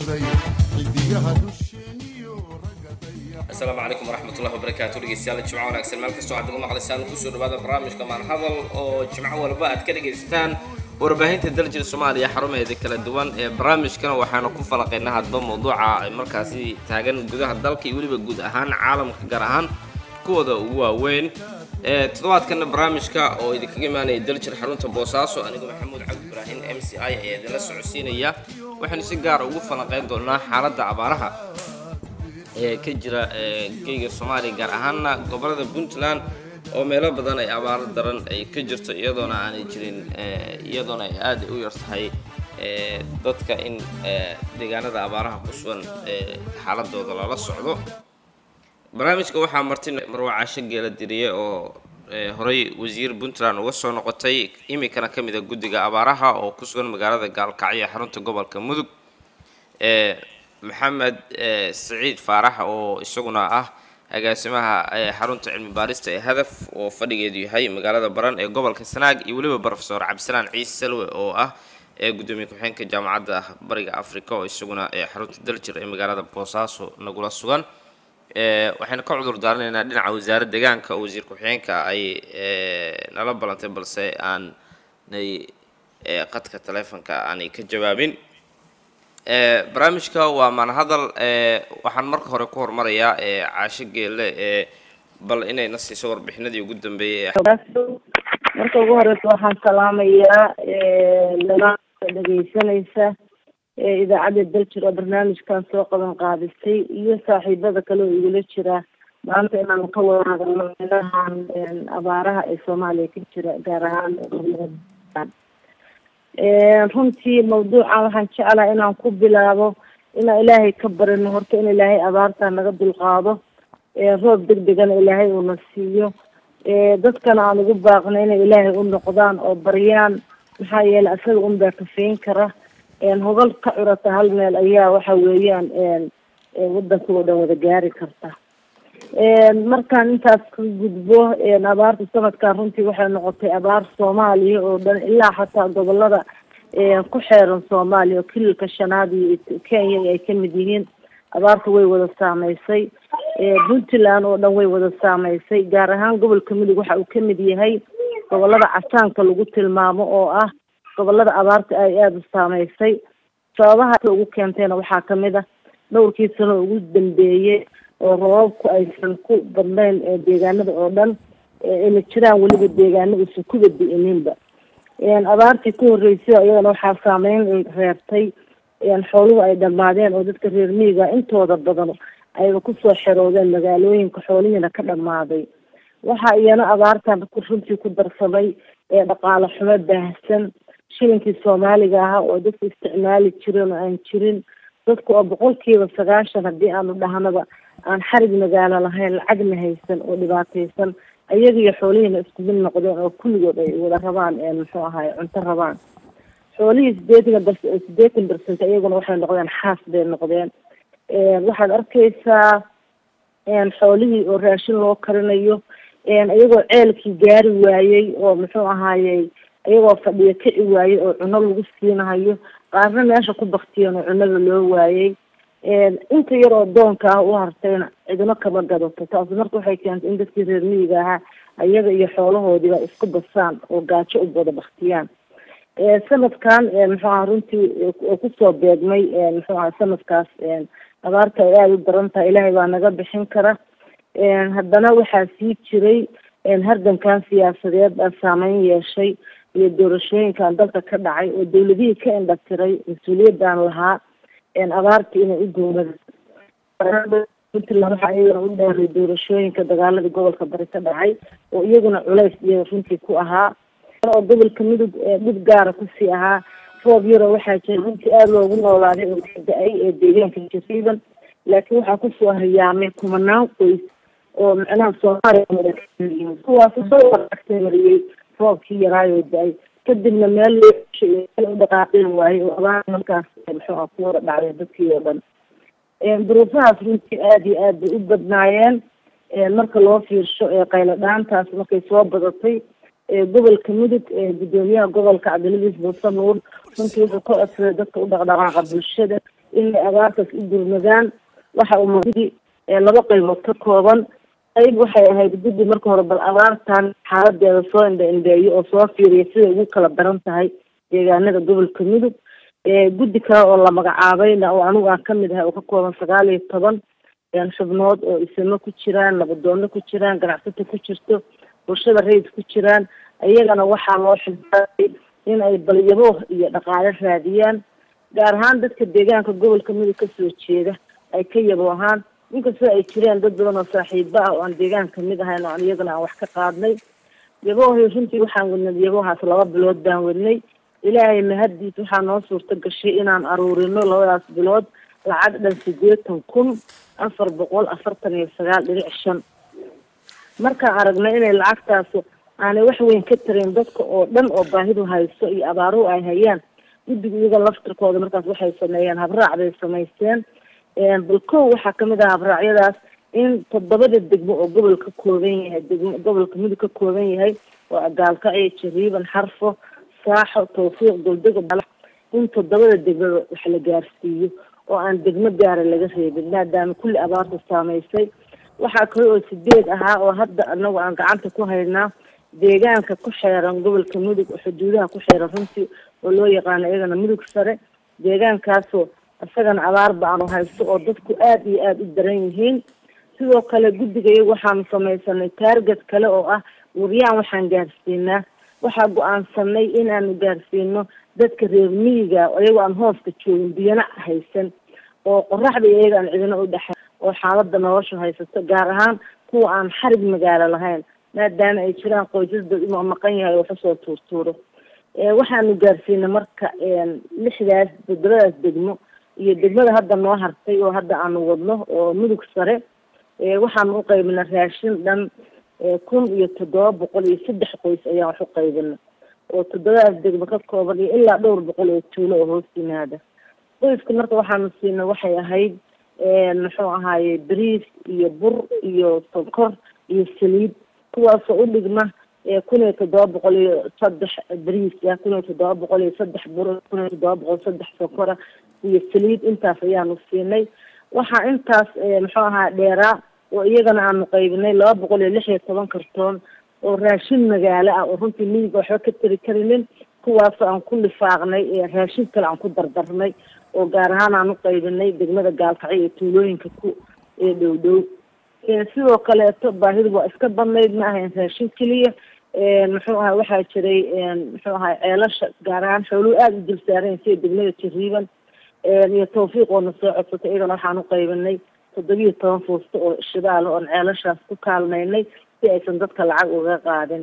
dayaxday xidigaha dusheeniyo ragga dayax asalaamu calaykum waraxmatullahi wabarakaatu dhegeystayaal jimco wanaagsan meel kastoo aad naga maqlaysaan kusoo dhawaada barnaamijka maanhadal oo jimco walba aad ka dhagaystaan warbaahinta daljir soomaaliya xarumaheeda kala duwan ee barnaamijkana waxaanu ku falaqaynaa hadba mawduuca ay markaasi taagan gudaha dalka iyo weliba guud ahaan caalamka gaar ahaan kuwooda ugu waaweyn ee toddobaadkana barnaamijka oo idinkaga imaanaya daljir xarunta boosaaso anigoo maxamuud cabdi ibraahim m c i ayaa idinla socodsiinaya waxaynu si gaara ugu falanqeyn doonaa xaaladda abaaraha ee ka jira geyga soomaaliya gaar ahaana gobolada puntland oo meelo badan ay abaaro daran ay ka jirto iyadoona aanay jirin iyadoona ay aada u yar tahay dadka in deegaanada abaaraha ku sugan xaaladooda lala socdo barnaamijka waxaa marti marwacaasho geela diriye oo horey wasiir puntland uga soo noqotay iminkana ka mid a guddiga abaaraha oo ku sugan magaalada gaalkacyo ee xarunta gobolka mudug maxamed siciid faarax oo isaguna ah agaasimaha xarunta cilmi baarista ee hadaf oo fadhigeedu yahay magaalada baran ee gobolka sanaag iyo weliba profesor cabdisalaan ciise salwe oo ah gudoomiye ku-xigeenka jaamacadda bariga africa oo isaguna xarunta daljir ee magaalada boosaaso nagula sugan waxaynu ka cudur daaranaynaa dhinaca wasaaradda deegaanka oo wasiir ku-xigeenka ay nala ballantay balse aanay qadka taleefonka aanay ka jawaabin barnaamijka waa maanhadal waxaan marka hore ku hormarayaa caasho geelle bal inayna siiso warbixinadii ugu dambeeyay marka ugu horeysa waxaan salaamayaa dalaaka dhegeysanaysa idaacadda daljir oo barnaamijkan soo qaban qaadisay iyo saaxiibada kale oo igula jira maanta inaanu ka wada hadalno meelahan abaaraha ee soomaaliya ka jira gaar ahaan runtii mawduucan waxaan jeclaha inaan ku bilaabo inaan ilaahay ka barino horta in ilaahay abaarta naga dulqaado roob deg degana ilaahay uuna siiyo dadkana aan ugu baaqno inay ilaahay u noqdaan oo baryaan maxaa yeelay isaga un baa kafayn kara hogol ka curata hal meel ayaa waxa weeyaan wadanka oo dhan wada gaari karta markaan intaas ka gudbo abaarta sanadkan runtii waxay noqotay abaar soomaaliya oo dhan ilaa xataa gobolada ku xeeran soomaaliya oo kililka shanaad iyo kenya ay kamid yihiin abaarta way wada saameysay puntland oo dhan way wada saameysay gaar ahaan gobolka mudug waxa uu kamid yahay gobolada casaanka lagu tilmaamo oo ah gobolada abaarta ay aada u saameysay sababaha ugu keentayna waxaa kamid ah dhowrkii sano ugu dambeeyey oo roobabku aysan ku badnayn deegaanada oo dhan ayna jiraan weliba deegaano aysan kuba di-ininba abaartii ku horreysay iyadana waxaa saameyn reebtay xooluhu ay dhamaadeen oo dadka reer miyiga intooda badan ayba kusoo xeroodeen magaalooyinka xoolihiina ka dhamaaday waxaa iyana abaartan runtii ku darsamay dhaqaale xumo baahsan shilinkii soomaaliga ahaa oo dadka isticmaali jirin oo aan jirin dadku oo boqolkiiba sagaashan haddii aanu dhahnaba aan xarig magaalo lahayn lacagna haysan oo dhibaataysan ayaga iyo xoolihiina isku mid noqdeen oo kulligood ay wada rabaan muxuu ahaay cunto rabaan xoolihii sideetan bar sideetan bercent iyaguna waxay noqdeen xaas bay noqdeen waxaad arkaysaa xoolihii oo raashin loo karinayo iyagoo ceelkii gaari waayey oo muxuu ahaayey iyagoo fadhiyo kici waayey oo cuno lagu siinahayo qaarna meesha ku baktiyeen oo cunada loo waayey inta yar oo doonka ah u hartayna cidino kama gadato taasi marka waxay keentay in dadkii reer miyiga ahaa ayaga iyo xoolahoodiiba isku basaan oo gaajo u wada baktiyaan sanadkan muxuu aha runtii oo kusoo beegmay muxuu aha sanadkaas abaarta ay aada u daran tahay ilaahay baa naga bixin kara haddana waxaa sii jiray hardankan siyaasadeed baa saameyn yeeshay iyo doorashooyinkan dalka ka dhacay oo dawladihii ka indhatiray mas-uuliyaddan lahaa abaarta inay u dowlada puntland waxaa iyagana u dheeray doorashooyinka dagaaladii gobolka bari ka dhacay oo iyaguna culays iyo runtii ku ahaa oo gobolka midug dhib gaara kusii ahaa roob yaroo waxaa jira runtii aada loogu noolaaday oo ka da-ay ee deegaanka jariiban laakiin waxaa kusoo hayaamay kumanaan qoys oo macnaha soomaaliya kuwaasi soo waragtay mariyey roobkii yaraayoo da-ay kadibna meel loo dhaqaaqin waayey oo abaar markaas muxuu ku wada dhacday dadkii oo dhan duruufahaas runtii aada iyo aad bay u badnaayeen marka loo fiirsho qaylo dhaantaas markay soo badatay gobolka mudug gudoomiyaha gobolka cabdiladiis muuse nuur runtii wuxuu ka codsaday dadka u dhaqdhaqaaqa bulshada inay abaartaas u gurmadaan waxa uu gudi laba qaybood ka kooban qayb waxay ahayd guddi marka hore bal abaartan xaaladeeda soo indha indheeyo oo soo fiiriya siday ugu kala daran tahay deegaanada gobolka mudug guddi kale oo la magacaabayna oo anigu aan kamid ahay oo ka kooban sagaal iyo toban xubnood oo isimo ku jiraan nabadoono ku jiraan ganacsato ku jirto bulshada rayid ku jiraan iyagana waxaa loo xilsaaray in ay balyabo iyo dhaqaale raadiyaan gaar ahaan dadka deegaanka gobolka mudug kasoo jeeda ay ka yabo ahaan inkastoo ay jireen dad badan oo saaxiibo ah oo aan deegaanka mid ahayn oo aan iyagana aan wax ka qaadnay yabohi runtii waxaan wadnay yabohaas laba bilood baan wadnay ilaahay mahaddiis waxaa noo suurta gashay inaan aruurino labadaas bilood lacag dhan sideetan kun afar boqol afartan iyo sagaal dhinac shan markaan aragnay inay lacagtaasu aanay wax weyn ka tarin dadka oo dhan oo baahidu hayso iyo abaaruhu ay hayaan guddiga iyaga laftirkooda markaas waxay sameeyeen habraac bay samaysteen bal kow waxaa kamid ah habraacyadaas in toddobada degmo oo gobol ka kooban yahay degmo gobolka mudug ka kooban yahay oo gaalkacyo jariiban xarfo saaxo tawfiiq goldego in toddobada degmada wax la gaarsiiyo oo aan degmo gaara laga reebin maadaama kulli abaarta saameysay waxaa kale oo sideed ahaa oo hadda anagu aan gacanta ku haynaa deegaanka ku xeeran gobolka mudug oo xuduudaha ku xeeran runtii oo loo yaqaano iyagana mudug sare deegaankaasoo isagana abaar ba-an oo haysto oo dadku aada iyo aada u daran yihiin sidoo kale guddiga iyagu waxaanu samaysanay taarget kale oo ah waryaan waxaan gaarsiinaa waxaa go-aansanay inaanu gaarsiino dadka reer miyiga iyagoo aan hooska joogin biyana haysan oo qoraxda iyaga aan cidina u dhexay oo xaalada nolosha haysato gaar ahaan kuwa aan xarig magaalo lahayn maadaama ay jiraan qoysas dad inuu maqan yahay oo waxusoo tuurtuuro waxaanu gaarsiinay marka lixdaas toddobadaas degmo iyo degmada hadda noo hartay oo hadda aanu wadno oo mudug sare waxaanu u qaybinay raashin dhan kun iyo toddoba boqol iyo saddex qoys ayaan wax u qaybina oo toddobadaas degmo ka kooban iyo ilaa dhowr boqol oo tuulo oo hoos yimaada qoyska marka waxaanu siinay waxay ahayd muxuu ahaaye bariis iyo bur iyo sonkor iyo saliid kuwaasoo u dhigma kun iyo toddoba boqol iyo saddex bariis ah kun iyo toddoba boqol iyo saddex bur kun iyo toddoba boqol saddex sonkora iyo saliid intaas ayaanu siinay waxaa intaas muxuu ahaa dheeraa oo iyagana aanu qaybinay laba boqol iyo lix iyo toban kartoon oo raashin magaalo ah oo runtii miyiga waxba ka tari karinin kuwaasoo aan ku lifaaqnay raashin kale aan ku dardarnay oo gaar ahaan aan u qaybinay degmada gaalkacyo iyo tuulooyinka ku ee dhow dhow sidoo kaleeto baahidu waa iska badnayd ma ahayn raashin keliya muxuu ahaa waxaa jiray muxuu ahaa ceelasha gaar ahaan xooluhu aada u dulsaarayn sida degmada jariiban iyo tawfiiq oo na soo codsatay iyadana waxaan u qaybinay toddobiyo toban fuusto oo shidaal oon ceelashaas ku kaalmaynay si aysan dadka lacag uga qaadin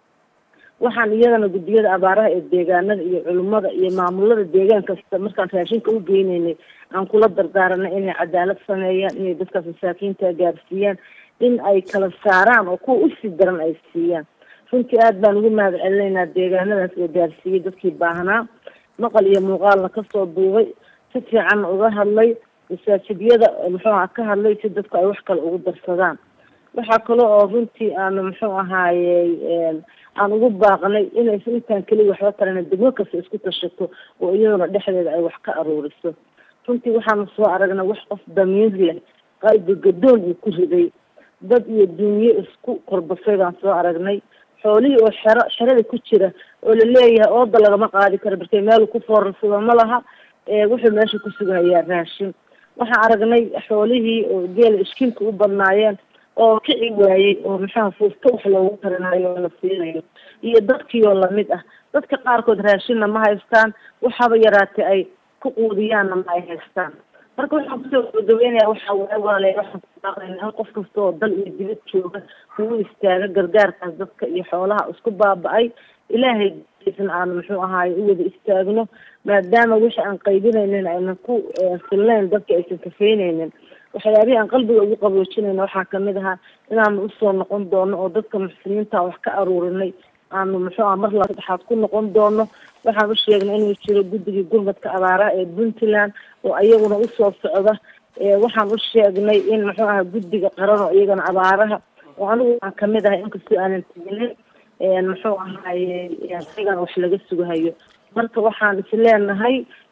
waxaan iyadana guddiyada abaaraha ee deegaanada iyo culimada iyo maamulada deegaan kasta markaan raashinka u geynaynay aan kula dardaaranay inay cadaalad sameeyaan inay dadkaas masaakiinta gaarsiiyaan in ay kala saaraan oo kuwa usii daran ay siiyaan runtii aada baan ugu mahad celinaynaa deegaanadaas oo gaarsiiyey dadkii baahnaa maqal iyo muuqaalna kasoo duubay si fiicanna uga hadlay masaajidyada muxuu aha ka hadlay si dadku ay wax kale ugu darsadaan waxaa kale oo runtii aanu muxuu ahaayey aan ugu baaqnay inaysan intaan keliya waxba tarana degmo kasta isku tashato oo iyaduna dhexdeeda ay wax ka aruuriso runtii waxaanu soo aragnay wax qof damiir leh qalbi gadoon uu ku riday dad iyo duunye isku korbasay baan soo aragnay xoolihii oo xero xerada ku jira oo laleeyahay ooda lagama qaadi karo markay meel ku foorarsado ma laha wuxuu meesha ku sugahayaa raashin waxaan aragnay xoolihii oo geela ishkiilka u badnaayeen oo kici waayey oo maxaa fuusto wax loogu tarinayo oo la siinayo iyo dadkii oo lamid ah dadka qaarkood raashinna ma haystaan waxaaba yaraatay ay ku quudiyaanna ma ay haystaan marka waxaan kusoo gabagabeynaya waxaa waay walaale waxaan kubaaqayna in qof kasta oo dal iyo dibad jooga uu istaaga gargaarkaas dadka iyo xoolaha isku baaba-ay ilaahay isna aan muxuu ahaay u wada istaagno maadaama wixii aan qaybinaynin aynan ku filnayn dadka aysan kafeynaynin waxyaabihii aan qalbiga ugu qaboojinayna waxaa kamid ahaa inaanu usoo noqon doono oo dadka muxsiniinta wax ka aruurinay aanu muxuu aha mar laba saddexaad ku noqon doono waxaan u sheegnay inuu jiro guddigii gurmadka abaaraha ee puntland oo iyaguna usoo socda waxaan u sheegnay in muxuu aha guddiga qaran oo iyagana abaaraha oo anigu aan kamid ahay inkastoo aanan teginin muxuu ahaaye iyagana wax laga sugahayo marka waxaan is leenahay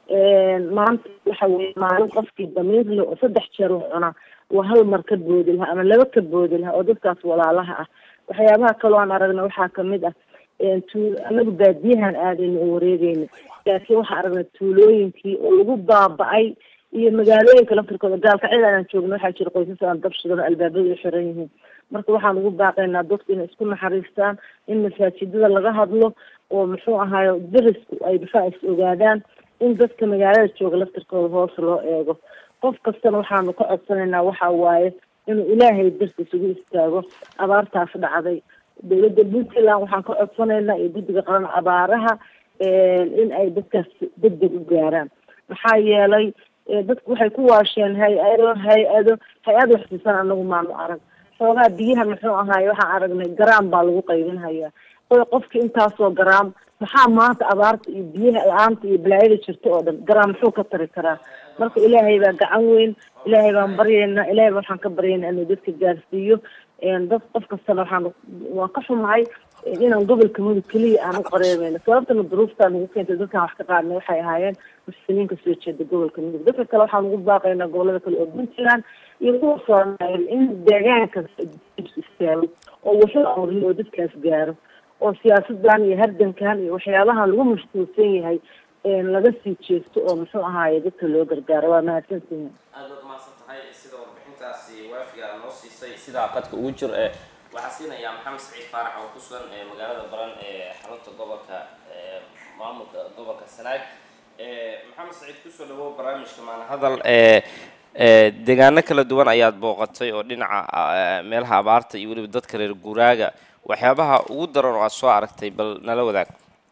maanta waxa weye maalin qofkii damiir le oo saddex jeer wax cunaa waa hal mar ka boodi lahaa ama laba ka boodi lahaa oo dadkaas walaalaha ah waxyaabaha kaloo aan aragna waxaa kamid ah tu anagu baadiyahan aadayna oo wareegeyna laakiin waxaan aragnay tuulooyinkii oo lagu baaba-ay iyo magaalooyinka laftirkooda gaalka cid aan joogno waxaa jira qoysas aan dabshidan albaabadu u xiran yihiin marka waxaan ugu baaqaynaa dadku inay isku naxariistaan in masaajidada laga hadlo oo muxuu ahaayo derisku ay difaa is ogaadaan in dadka magaalada jooga laftirkooda hoos loo eego qof kastana waxaanu ka codsanaynaa waxa waaye inuu ilaahay darti isugu istaago abaartaas dhacday dowladda puntland waxaan ka codsanaynaa iyo guddiga qaran abaaraha in ay dadkaas degdeg u gaaraan maxaa yeelay dadku waxay ku waasheen hay-ado hay-ado hay-ad waxsiisan anagu maanu arag xoogaa biyaha muxuu ahaaye waxaan aragnay garaam baa lagu qaybinhayaa oy qofkii intaasoo garaam maxaa maanta abaarta iyo biyaha la-aanta iyo balaayada jirta oo dhan garaam muxuu ka tari karaa marka ilaahay baa gacan weyn ilaahay baan baryaynaa ilaahay ba waxaan ka baryaynaa inuu dadka gaarsiiyo dad qof kastana waxaan waan ka xumahay inaan gobolka mudug keliya aan u qareemayno sababtana duruuftaa nagu keentay dadkaan wax ka qaadnay waxay ahaayeen muslimiinka soo jeeda gobolka mudug dadka kale waxaan ugu baaqaynaa gobolada kale oo puntland iyo kuwa soomaaliya in deegaanka istaago oo wuxuu amriyo oo dadkaas gaaro oo siyaasadan iyo hardankan iyo waxyaabahan lagu mashquulsan yahay laga sii jeesto oo muxuu ahaaye dadka loo gargaaro waa mahadsantihin aad baad mahadsan tahay sida warbixintaasi waafiga noo siisay sidaa qadka ugu jir ee waxaa siinayaa maxamed saciid faarax oo ku sugan ee magaalada baran ee xarunta gobolka maamulka gobolka sanaag maxamed saciid kusoo dhawow barnaamijka maana hadal ee deegaano kala duwan ayaad booqatay oo dhinaca meelaha abaarta iyo weliba dadka reer guuraaga waxyaabaha ugu daran oo aad soo aragtay bal nala wadaag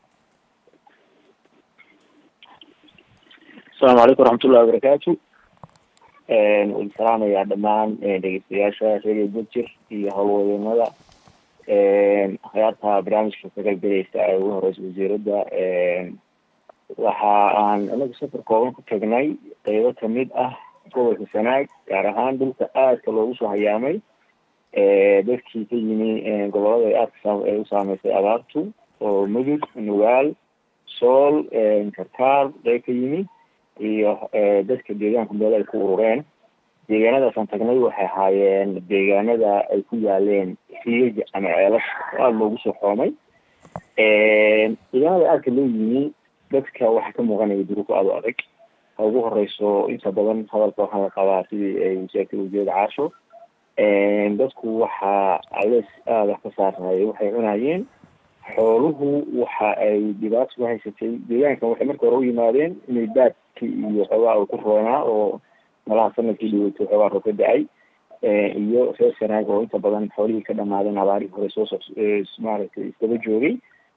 asalaamu calaykum waraxmatullahi wabarakaatu waan salaamayaa dhammaan dhegeystayaasha radio budjir iyo howlwadeennada hayaarta barnaamijka ka galbelaysa ee ugu horeysa wasiiradda waxa aan anagu safar kooban ku tagnay qeybo kamid ah gobolka sanaag gaar ahaan dhulka aadka loogu soo hayaamay dadkii ka yimi gobolada ay aadka ay u saameysay abaartu oo mudug nugaal sool karkaar qeyb ka yimi iyo dadka deegaanka meel ay ku urureen deegaanadaasaan tagnay waxay ahaayeen deegaanada ay ku yaaleen riyaja ama ceelasha oo aada loogu soo xoomay deegaanada aadka loo yimi dadka waxaa ka muuqanaya duruufo aada u adag ha ugu horeyso inta badan hadalka waxaa la qabaa sidii ay sheegtay ujeeda caasho dadku waxaa alees aada ka saarnay waxay cunayeen xooluhu waxa ay dhibaato ku haysatay deegaankan waxay marka hore u yimaadeen inay baadki iyo xoogaa u ku roonaa oo malaha sanadkii dhiwatay xoogaa roob ka da-ay iyo reer sanaag oo inta badan xoolihii ka dhamaadeen abaarihii hore soo so maaragtay iskaba joogay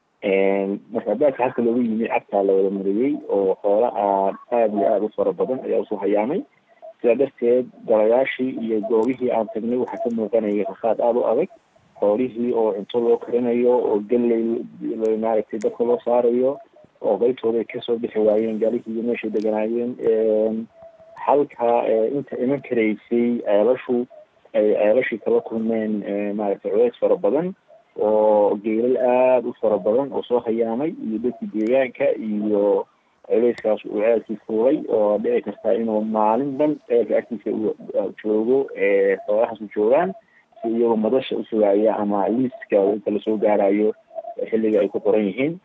marka baadka halka loogu yimi cagtaa la wada mariyey oo xoola aad aada iyo aada u fara badan ayaa usoo hayaamay sidaa darteed golayaashii iyo goobihii aan tagnay waxaa ka muuqanaya rafaad aada u adag xoolihii oo cunto loo karinayo oo galley maaragtay dadka loo saarayo oo qeybtooda ay kasoo bixi waayeen gaalihii iyo meeshay deganaayeen halka inta iman karaysay ceelashu ay ceelashii kala kulmeen maaragtay culeys fara badan oo geelal aada u fara badan oo soo hayaamay iyo dadkii deegaanka iyo culeyskaas uu ceelkii fuulay oo dhici kartaa inuu maalin dhan ceelka agtiisa u joogo xoolahaas u joogaan si iyagoo madasha usugaaya ama liiska inta lasoo gaarayo xilliga ay ku qoran yihiin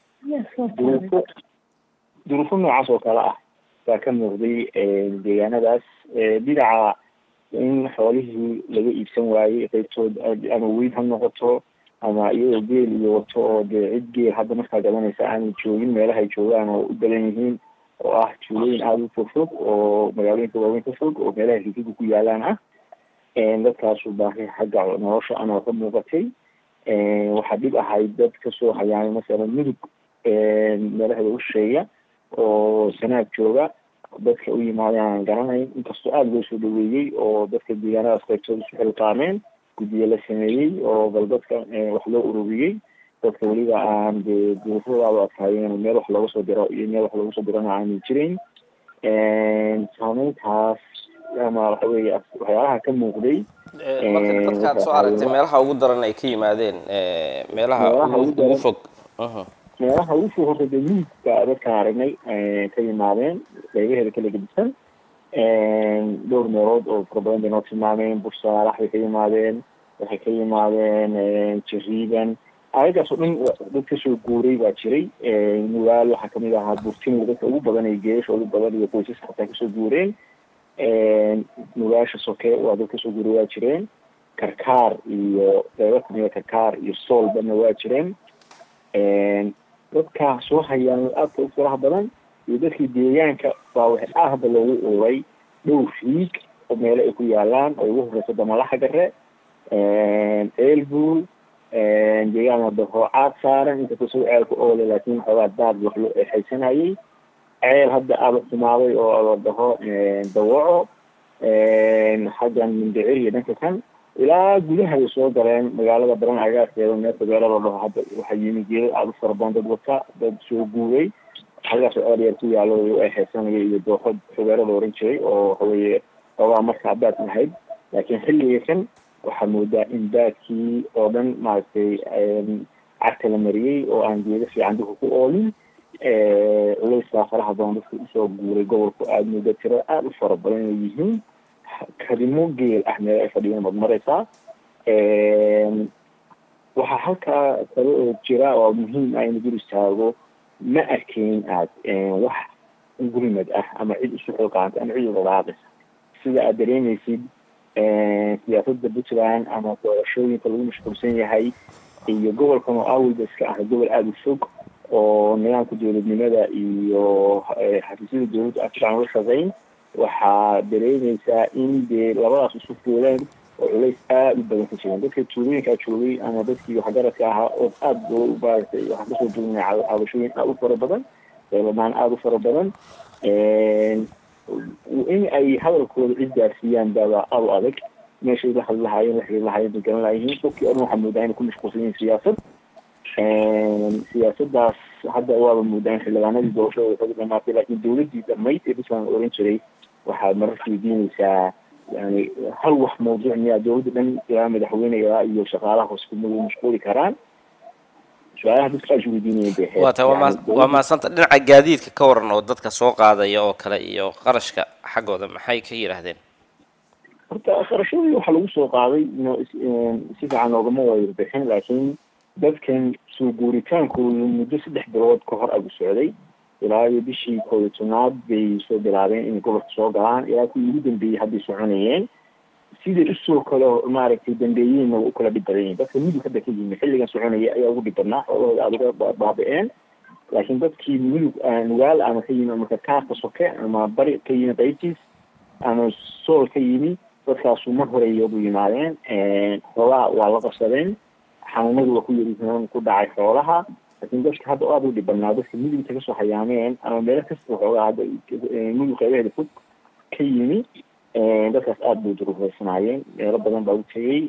duruufo duruufo noocaas oo kale ah baa ka muuqday deegaanadaas dhinaca in xoolihii laga iibsan waayey qeybtood ama weyn ha noqoto ama iyadoo geel iyo wato oo dee cid geel hadda markaa gadanaysa aanay joogin meelaha ay joogaan oo u badan yihiin oo ah tuulooyin aada u fog fog oo magaalooyinka waaweyn ka fog oo meelaha rikiga ku yaalaan ah dadkaasu baahi xagga nolosha ana ka muuqatay waxaa dhib ahayd dad kasoo hayaamay masalan mudug meelaheeda u shisheeya oo sanaag jooga dadka u yimaadeen aan garanayn inkastoo aada loo soo dhaweeyey oo dadka deegaanadaas qaybtooda isu xilqaameen guddiye la sameeyey oo bal dadka wax loo ururiyey dadka weliba aan dee duruufadaadu adkaayeen meel wax looga soo diro iyo meel wax looga soo dirana aanay jirin saameyntaas ama waxa weeye waxyaalaha ka muuqday marka dadkaad soo aragtay meelaha ugu daran ay ka yimaadeen meelaha Meelaha ugu ugu daran. fog Mhm. meelaha ugu soo hortay dee miidka dadka aragnay ka yimaadeen qaybaheeda kala gedisan dhowr meelood oo fara badan bay noo tilmaameen bursaalax bay ka yimaadeen waxay ka yimaadeen jariiban ayagaas oo dhan dad kasoo guuray baa jiray nugaal waxaa kamid ahaa burtimo dadka ugu badan ee geesha ugu badan iyo qoysas xataa kasoo guureen nugaasha soke waa dad kasoo guuray waa jireen karkaar iyo qeybo kamida karkaar iyo soolbana waa jireen dadka soo hayaan aadka u faraha badan iyo dadkii deegaanka baa waxay aahba loogu uray dhowr fiig oo meelo ay ku yaalaan oo ugu horeyso damalaxa gare eelbuul deegaan la dhaho caad saaran inkastoo soo ceelka oole laakiin xoogaa daad wax loo eexaysanayay ceel hadda aaba xumaaday oo la dhaho dawaco xaggan mindicir iyo dhanka kan ilaa gudaha ay soo galeen magaalada baran agaarkeeda meel fogeelo la dhaho hadda waxaa yimi geelo aada u fara badan dad wata dad soo guuray halkaas oo eryar ku yaalo u eexaysanaya iyo dooxo fogeelo la oran jiray oo waxaweeye xoogaa markaa baad lahayd laakiin xilliga kan waxaa moodaa in baadkii oo dhan maaragtay cagta la mariyey oo aan geedo fiican dadka ku oolin culeyskaa faraha badan dadka usoo guuray gobolku aada mooda tiro aada u fara badan inay yihiin karimo geel ah meel ay fadhiyeen baad mareysaa waxaa halkaa kale oo jira oo muhiim ah in gur istaago ma arkeyn aad wax gurmad ah ama cid isu xilqaanta ama cid udhalaaqaysa sida aad dareemeysid siyaasadda puntland ama doorashooyinka lagu mashquulsan yahay iyo gobolkan oo awalba iska ah gobol aada u fog oo nidaamka dowladnimada iyo xafiisyada dowladda aan fiican ula shaqeyn waxaa dareemeysaa in dee labadaas isu fuuleen oo culays aada u badan ka jiran dadka tuulooyinkaa joogay ama dadkii waxgaradka ahaa oo aada loo maaragtay waxaan kasoo dugnay cabashooyin aada u fara badan eelamaan aada u fara badan in ay hadalkooda cid gaarsiiyaan baaba aada u adag meeshay la hadli lahaayeen waxay lahaayeen bay garan layihiin qofkii odhan waxaa moodaa inay ku mashquulsan yihiin siyaasad siyaasadaas hadda waaba moodaa in xildhibaanadii doorashadooda kaga dhamaatay laakiin dowladdii dhamayd ee puntland oran jiray waxaad marar weydiinaysaa yani hal wax mawduuc miyaa dowladda dhan ilaa madaxweynega iyo shaqaalaha hoos kumadu mashquuli karaan su-aalaha dadka aad weydiinayeen bay ahayd waa tahay waa maa- waa mahadsanta dhinaca gaadiidka ka waran oo dadka soo qaadaya oo kale iyo qarashka xaggooda maxay ka yidhaahdeen horta qarashadii waxaa lagu soo qaaday no si fiican loogama wada bixin laakiin dadkan soo guuritaankooda muddo saddex bilood ka hor agu socday ilaa iyo bishii koob iyo tobnaad bay soo bilaabeen inay gobolka soo galaan ilaa kuwii ugu dambeeyey hadday soconayeen siday usoo kale maaragtay dambeeyeenna waa u kala dhib badan yihin dadka mudug hadda ka yimi xilligan soconaya ayaa ugu dhib badnaa xoolahooda aada uga baabi-een laakiin dadkii mudug nugaal ama ka yimi ama karkaarka soke ama bari ka yimi qaybtiis ama sool ka yimi dadkaasu mar horeeya ugu yimaadeen xoolaha waa la qabsadeen xanuunadu waa ku yarihiin ku dhacay xoolaha laakiin dadka hadda aada u dhib badnaa dadka mudugta kasoo hayaameen ama meelo kasta waxoogaa hadda mudug qeybaheeda fog ka yimi dadkaas aada bay duruureysanaayeen meelo badan baa u tegey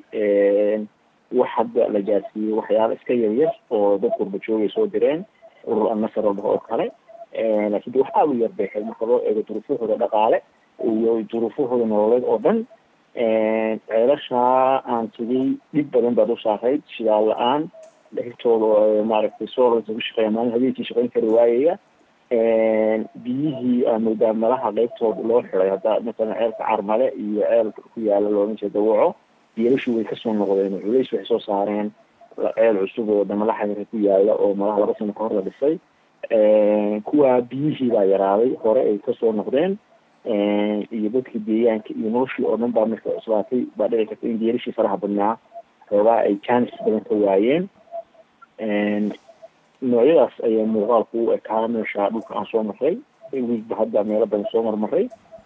wax hadda la gaarsiiyey waxyaalo iska yaryar oo dad qurba joogay soo direen urur annasar oo dhaho oo kale laakiin de wax aada u yar bay ahayd marka loo eego duruufahooda dhaqaale iyo duruufahooda nololeed oo dhan ceelasha aan tegey dhib badan baad u saarayd shidaal la-aan dhexirtooda maaragtay soolasa ku shaqeeya maalin habeenkii shaqeyn kari waayaya biyihii aa moodaa malaha qeybtooda loo xiday hadda masalan ceelka carmale iyo ceelka ku yaala loolan jeeda dawaco biyalashu way kasoo noqdeen culays waxay soo saareen ceel cusub oo damalaxa ku yaala oo malaha laba sano kahor la dhisay kuwa biyihii baa yaraaday hore ay kasoo noqdeen iyo dadkii deegaanka iyo noloshii oo dhan baa marka cuslaatay baa dhici karta in geelashii faraha badnaa xoogaa ay jaanis badan ka waayeen noocyadaas ayaa muuqaalku u ekaa meesha dhulka aan soo marray wiigba hadda meelo badan soo marmaray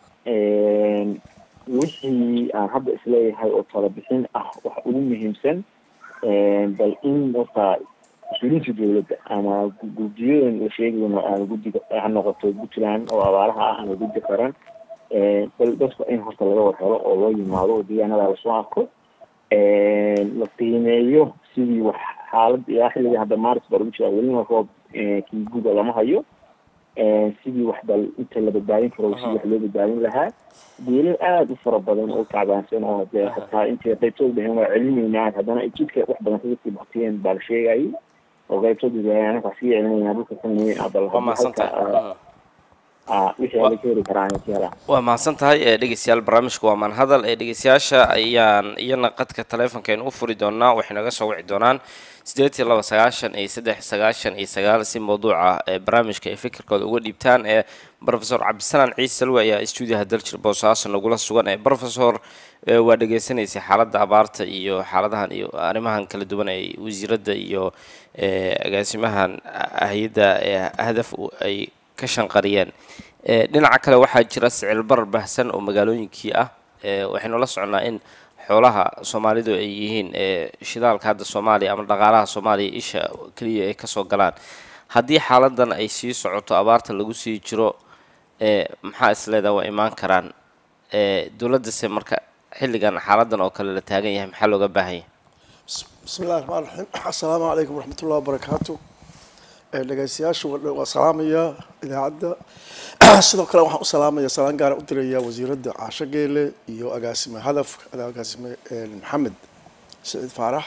wixii aan hadda isleeyahay oo talabixin ah waxa ugu muhiimsan bal in horta mas-uuliyiinta dowladda ama guddiyadan la sheegayo ama guddiga ha noqoto puntland oo abaaraha ah ama guddi qaran bal dadka in horta laga war helo oo loo yimaado oo deegaanada lasoo arko la qiimeeyo sidii wax xaalad ilaa xilliga hadda maaris baa lagu jiraa welina roob kii guda lama hayo sidii wax bal inta la badbaadin karo sidii wax loo badbaadin lahaa geelal aada u fara badan oo tacbaansan oo dee hataa intay qaybtooda dhaheen waa celinaynaa haddana ay jidka wax badan kaga sii baktiyeen baa la sheegayay oo qaybtood anaga sii celinayna dhulka kunimi waa mahadsan tahay wixii ala ka heli karaan ka helaan waa mahadsan tahay ee dhegeystayaal barnaamijka waa manhadal ee dhegeystayaasha ayaan iyana qadka taleefonkeenu u furi doonaa waxay naga soo wici doonaan sideed iyo laba sagaashan iyo saddex sagaashan iyo sagaal si mawduuca ee barnaamijka ay fikirkooda uga dhiibtaan ee profesor cabdisalaan ciise salwe ayaa stuudiyaha daljir boosaaso nagula sugan ee profesor waa dhegeysanaysay xaaladda abaarta iyo xaaladahan iyo arrimahan kala duwan ay wasiiradda iyo agaasimahan hay-adda hadaf ay ka shanqariyeen dhinaca kale waxaa jira sicil barar bahsan oo magaalooyinkii ah waxaynu la soconnaa in xoolaha soomaalidu ay yihiin shidaalka hadda soomaaliya ama dhaqaalaha soomaaliya isha keliya ay kasoo galaan haddii xaaladan ay sii socoto abaarta lagu sii jiro maxaa isleedaha waa imaan karaan dowladdase marka xilligan xaaladan oo kale la taagan yahay maxaa looga baahan yahay bismi illahi raxmaan raxiim assalaamu calaykum waraxmatullahi wabarakaatu dhegeystayaashu waa salaamaya idaacadda sidoo kale waxaan u salaamaya salaan gaara u diraya wasiiradda caasho geele iyo agaasime hadaf agaasime maxamed saciid faarax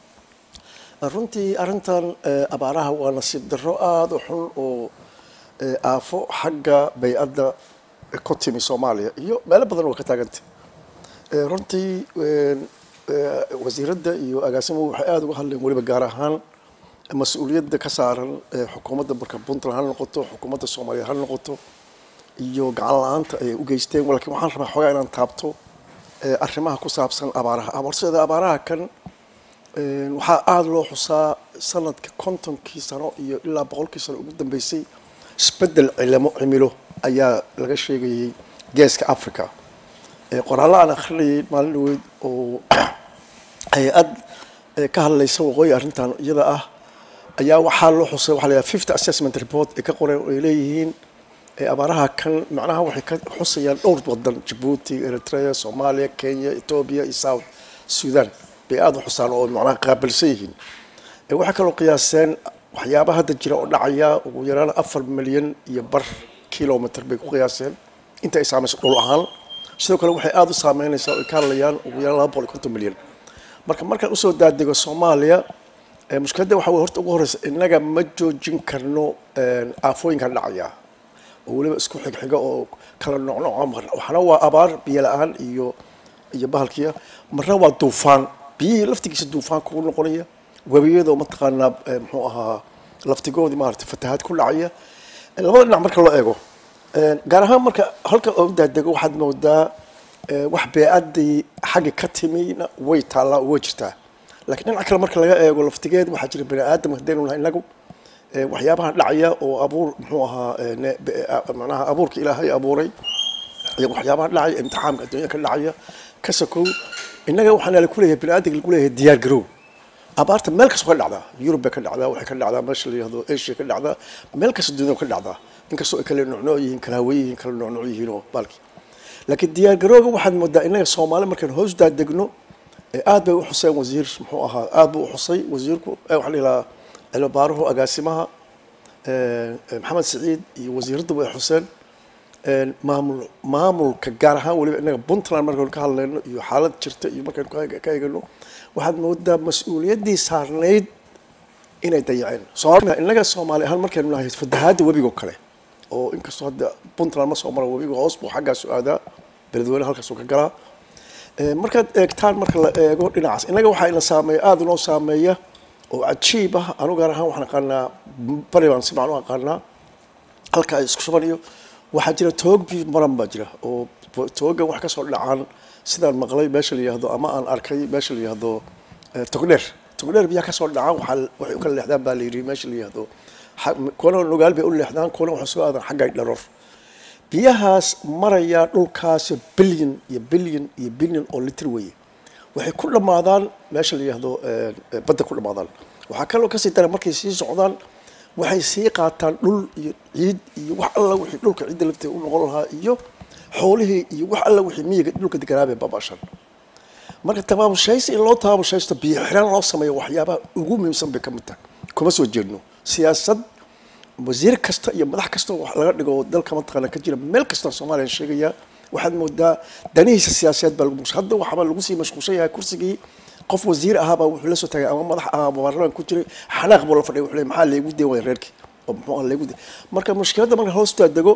runtii arrintan abaaraha waa nasiib darro aada u xun oo aafo xagga bay-adda ku timi soomaaliya iyo meelo badan waa ka taagantay runtii wasiiradda iyo agaasimuhu waxay aada uga hadleen weliba gaar ahaan mas-uuliyadda ka saaran xukuumadda marka puntland ha noqoto xukuumadda soomaaliya ha noqoto iyo gacan la-aanta ay u geysteen lakiin waxaan rabaa xoogaa inaan taabto arrimaha ku saabsan abaaraha horseeda abaaraha kan waxaa aada loo xusaa sanadka kontonkii sano iyo ilaa boqolkii sano ugu dambeysay isbeddel cilimo cimilo ayaa laga sheegayay geeska africa qoraallo aan akrinayay maalin dhaweyd oo hay-ad ka hadlaysa waqooyi arrintan iyada ah ayaa waxaa loo xusay waxa la yidhaha fifty assessment report ay ka qoreen oo ay leeyihiin abaaraha kan macnaha waxay ka xusayaan dhowr wadan jabuuti eritrea soomaaliya kenya etoobiya iyo south sudan bay aada u xusaan oo macnaha qaabilsan yihiin waxay kaloo qiyaaseen waxyaabaha hadda jira oo dhacaya ugu yaraan afar milyan iyo bar kilometer bay ku qiyaaseen inta ay saamayso dhul ahaan sidoo kale waxay aada u saameynaysaa oo ay ka hadlayaan ugu yaraan laba boqol iyo konton milyan marka markaan usoo daadego soomaaliya mushkiladda waxa wey horta ugu horeysa innaga ma joojin karno aafooyinkan dhacaya oo weliba isku xigxiga oo kala noocnooca waxna waa abaar biyo la-aan iyo iyo bahalkiya marna waa duufaan biyihii laftigiisa duufaan kugu noqonaya webiyadoo mataqaanaa muxuu ahaa laftigoodii maarata fatahaad ku dhacaya labada dhinac marka loo eego gaar ahaan marka halka oo daadego waxaad moodaa wax bee-addii xagga ka timina way taallaa oo way jirtaa lakiin dhinaca kale marka laga eego laftigeed waxaa jira bani aadamka hadaynu nahay inagu waxyaabaha dhacaya oo abuur muxuu ahaa manaha abuurka ilaahay abuuray iyo waxyaabaha dhacaya imtixaamka adduunya ka dhacaya ka sokow innaga waxaana laku leeyahay bani aadamka lagu leeyahay diyaar garow abaarta meel kastoo ka dhacdaa yurub bay ka dhacdaa waxay ka dhacdaa meesha la yihahdo asia ka dhacdaa meel kasta dunyada ka dhacdaa inkastoo ay kala noocnooc yihiin kala haweyn yihiin kala noocnooc yihiin oo baalki laakiin diyaar garooga waxaad moodaa innaga soomaali markaan hoos daadegno aad bay u xuseen wasiir muxuu ahaa aad buu u xusay wasiirku waxaa la yidhahaa cilmibaaruhu agaasimaha maxamed siciid iyo wasiiradda way xuseen maamul maamulka gaar ahaan weliba innaga puntland markaynu ka hadlayno iyo xaalad jirta iyo markaynu ka eegano waxaad moodaa mas-uuliyaddii saarnayd inay dayaceen soomaalida innaga soomaali ahaan markaynu nahay fatahaadda webigo kale oo inkastoo hadda puntland ma soo mara webiga hoos buu xaggaasu aadaa beledweyne halkaasuu ka galaa markaad eegtaan marka la eego dhinacaas innaga waxaa ina saameeya aada inoo saameeya oo cajiib ah anu gaar ahaan waxaan aqaanaa bari baan si fican u aqaanaa halka ay isku shubanayo waxaa jira toog bi maran baa jira oo toogan wax kasoo dhacaan sidaan maqlay meesha la yihahdo ama aan arkay meesha la yihahdo togdheer togdheer biyaha kasoo dhacaan waxaa waxay u kala leexdaan baa la yidhi meesha la yihahdo kuwana nugaal bay u leexdaan kuwana waxay soo aadaan xagga dharoor biyahaas marayaa dhulkaasi bilyan iyo bilyan iyo bilyan oo litr weeye waxay ku dhammaadaan meesha la yihahdo badda ku dhammaadaan waxaa kaloo kasii dara markay sii socdaan waxay sii qaataan dhul iyo ciid iyo wax alla wixii dhulka ciidda lafteeda u noqon lahaa iyo xoolihii iyo wax alla wixii miyiga dhulka deganaabay baabashan marka tabaabushaysi in loo tabaabushaysto biyo xiraan loo sameeyo waxyaabaha ugu muhiimsan bay ka mid tahay kuma soo jeedno siyaasad wasiir kasta iyo madax kasta wax laga dhigo dalka mataqaana ka jira meel kasta soomaaliya sheegaya waxaad moodaa danihiisa siyaasadeed baa lagu hadda waxaaba lagu sii mashquulsan yahay kursigii qof wasiir ahaabaa wuxuu la soo tagay ama madax ahaa baarlamaan ku jiray xanaaq buu la fadhiya wuxuu leeyahay maxaa leegu deen waya reerkii oo muxuu ah leegu deen marka mushkiladda marka hoostaa dego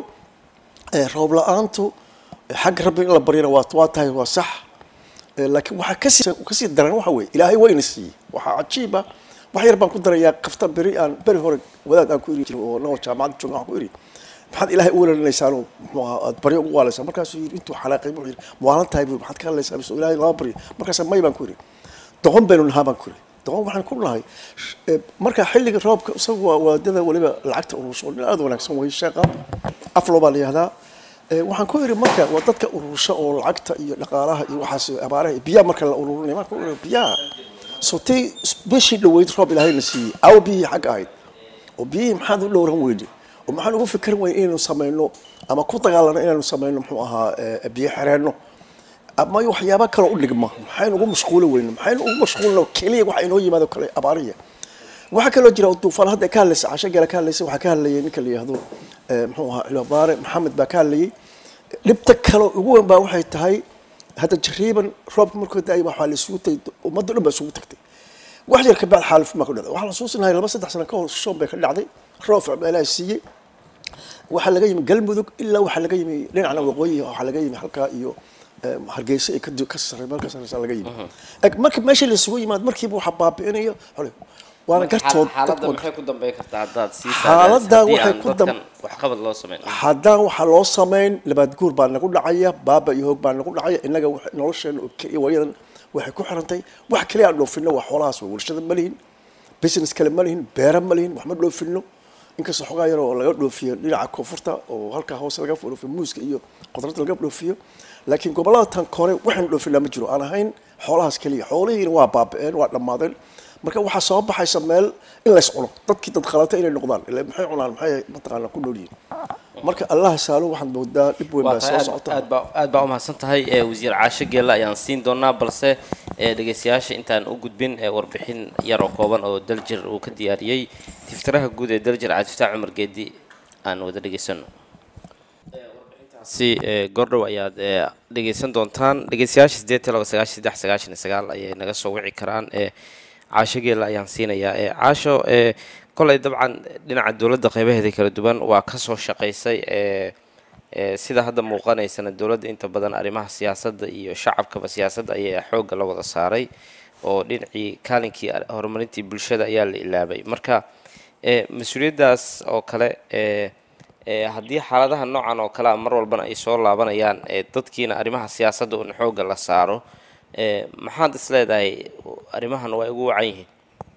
ee roob la-aantu xagga rabbi in la baryana waa waa tahay waa sax Ee, laakiin waxaa kasii kasii daran waxa weeye ilaahay wayna siiyey waxaa cajiib ah wax yar baan ku darayaa kafta beri aan beri hore wadaad aan ku iri jiray oo noo jaamacadda jooga waxaan ku iri maxaad ilaahay u weerarinaysaan oo muxuu ahaa aad baryo ugu waalaysaan markaasuu yidhi intuu xanaaqay wuxuu yidhi maalan tahay buu maxaad ka hadlaysaa mise ilaahay lama baryo markaasa may baan ku iri doqon baynu nahaa baan ku iri doqon waxaan ku nahay eh, marka xilliga roobka isagu waa waadada weliba lacagta ururso nin aada u wanaagsan way sheeqa aflo baa la yihahdaa Eh, waxaan ku iri marka waa dadka urursho oo lacagta iyo dhaqaalaha iyo waxaas abaaraha iyo biyaha marka la ururinay marka uri biyaha sotay bishii dhaweyd roob ilaahayna siiyey aw biyihii xagga ahayd oo biyihii maxaad u dhowran weyne oo maxaan ugu fikirin weyne inaynu samayno ama ku dagaalano inaynu samayno muxuu ahaa eh, biyo xireenno ama waxyaaba kaloo u dhigma maxaynu ugu mashquuli weyne maxaynu ugu mashquulino keliya waxa inoo yimaado kale abaariya waxaa kaloo jira duufaan hadda ka hadlaysa casho gala ka hadlaysa waxaa ka hadlayay ninka la yihahdo eh, muxuu ahaa cilbaare maxamed baa ka hadlayay dhibta kale ugu weyn baa waxay tahay hadda jariiban roobka markuu da-ay waxaa la isugu tagay ummadda dhan baa isugu tagtay wax yar kabacd xaalif maa ku dhacday waxaa la xusuusinahay laba saddex sano ka hor shoon bay ka dhacday roob baa ilaahay siiyey waxaa laga yimi galmudug ilaa waxaa laga yimi dhinacna waqooyi waxaa laga yimi halkaa iyo eh, hargeysa ay ka ka sarey meel ka sareysa laga yimi Eg, marka meesha la isugu yimaado markiiba waxaa baabi'inayo xole waana gartood xaaladda dadku- maxay ku dambeyn kartaa haddaad sii Xaaladda saadaalisid haddii waxay aan ku dam- dadkan waxqabad loo sameyn haddaan waxaa loo samayn labaad guur baa nagu dhacaya baaba iyo hoog baa nagu dhacaya innaga wax- nolosheena oo keliya waayadan waxay ku xirantay wax kaliya aan dhoofino waa xoolahaas waa warshada ma lihin business kale ma lihin beera ma lihin wax ma dhoofino inkastoo xogaa yar oo laga dhoofiyo dhinaca koonfurta oo halkaa hoose laga dhoofiyo muuska iyo qudrada laga dhoofiyo laakiin gobollada tan kore waxaan dhoofinaa ma jiro aan ahayn xoolahaas keliya xoolihiina waa baaba'een waa dhammaadeen marka waxaa soo baxaysa meel in lays cuno dadkii dad qalata inay noqdaan ila maxay cunaan maxay mataqaana ku nool yihiin marka allah saalo waxaad moodaa dhib weyn waa baa soo tahay socota aad baa aad baa umahadsan tahay ee wasiir caasho geelle ayaan siin doonaa balse ee dhegeystayaasha intaan u gudbin ee warbixin yar oo kooban oo daljir uu ka diyaariyey tiftiraha guud ee daljir cabdifataax cumar geedi aan wada dhegeysano si ee, goordhow ayaad ee, dhegeysan doontaan dhegeystayaasha sideed iyo laba sagaashan saddex sagaashan iyo sagaal ayay naga soo wici karaan ee caasho geelle ayaan siinayaa ee caasho ee kolay dabcan dhinaca dowladda qeybaheeda kala duwan waa kasoo shaqaysay ee ee sida hadda muuqanaysana dowladda inta badan arrimaha siyaasadda iyo shacabkaba siyaasadda ayaa xoogga la wada saaray oo dhinacii kaalinkii ar- horumarintii bulshada ayaa la ilaabay marka ee mas-uuliyaddaas oo kale ee ee haddii xaaladaha noocan oo kale a mar walbana ay soo laabanayaan ee dadkiina arrimaha siyaasadda un xoogga la saaro ee maxaad is leedahay arrimahan waa ugu wacan yihiin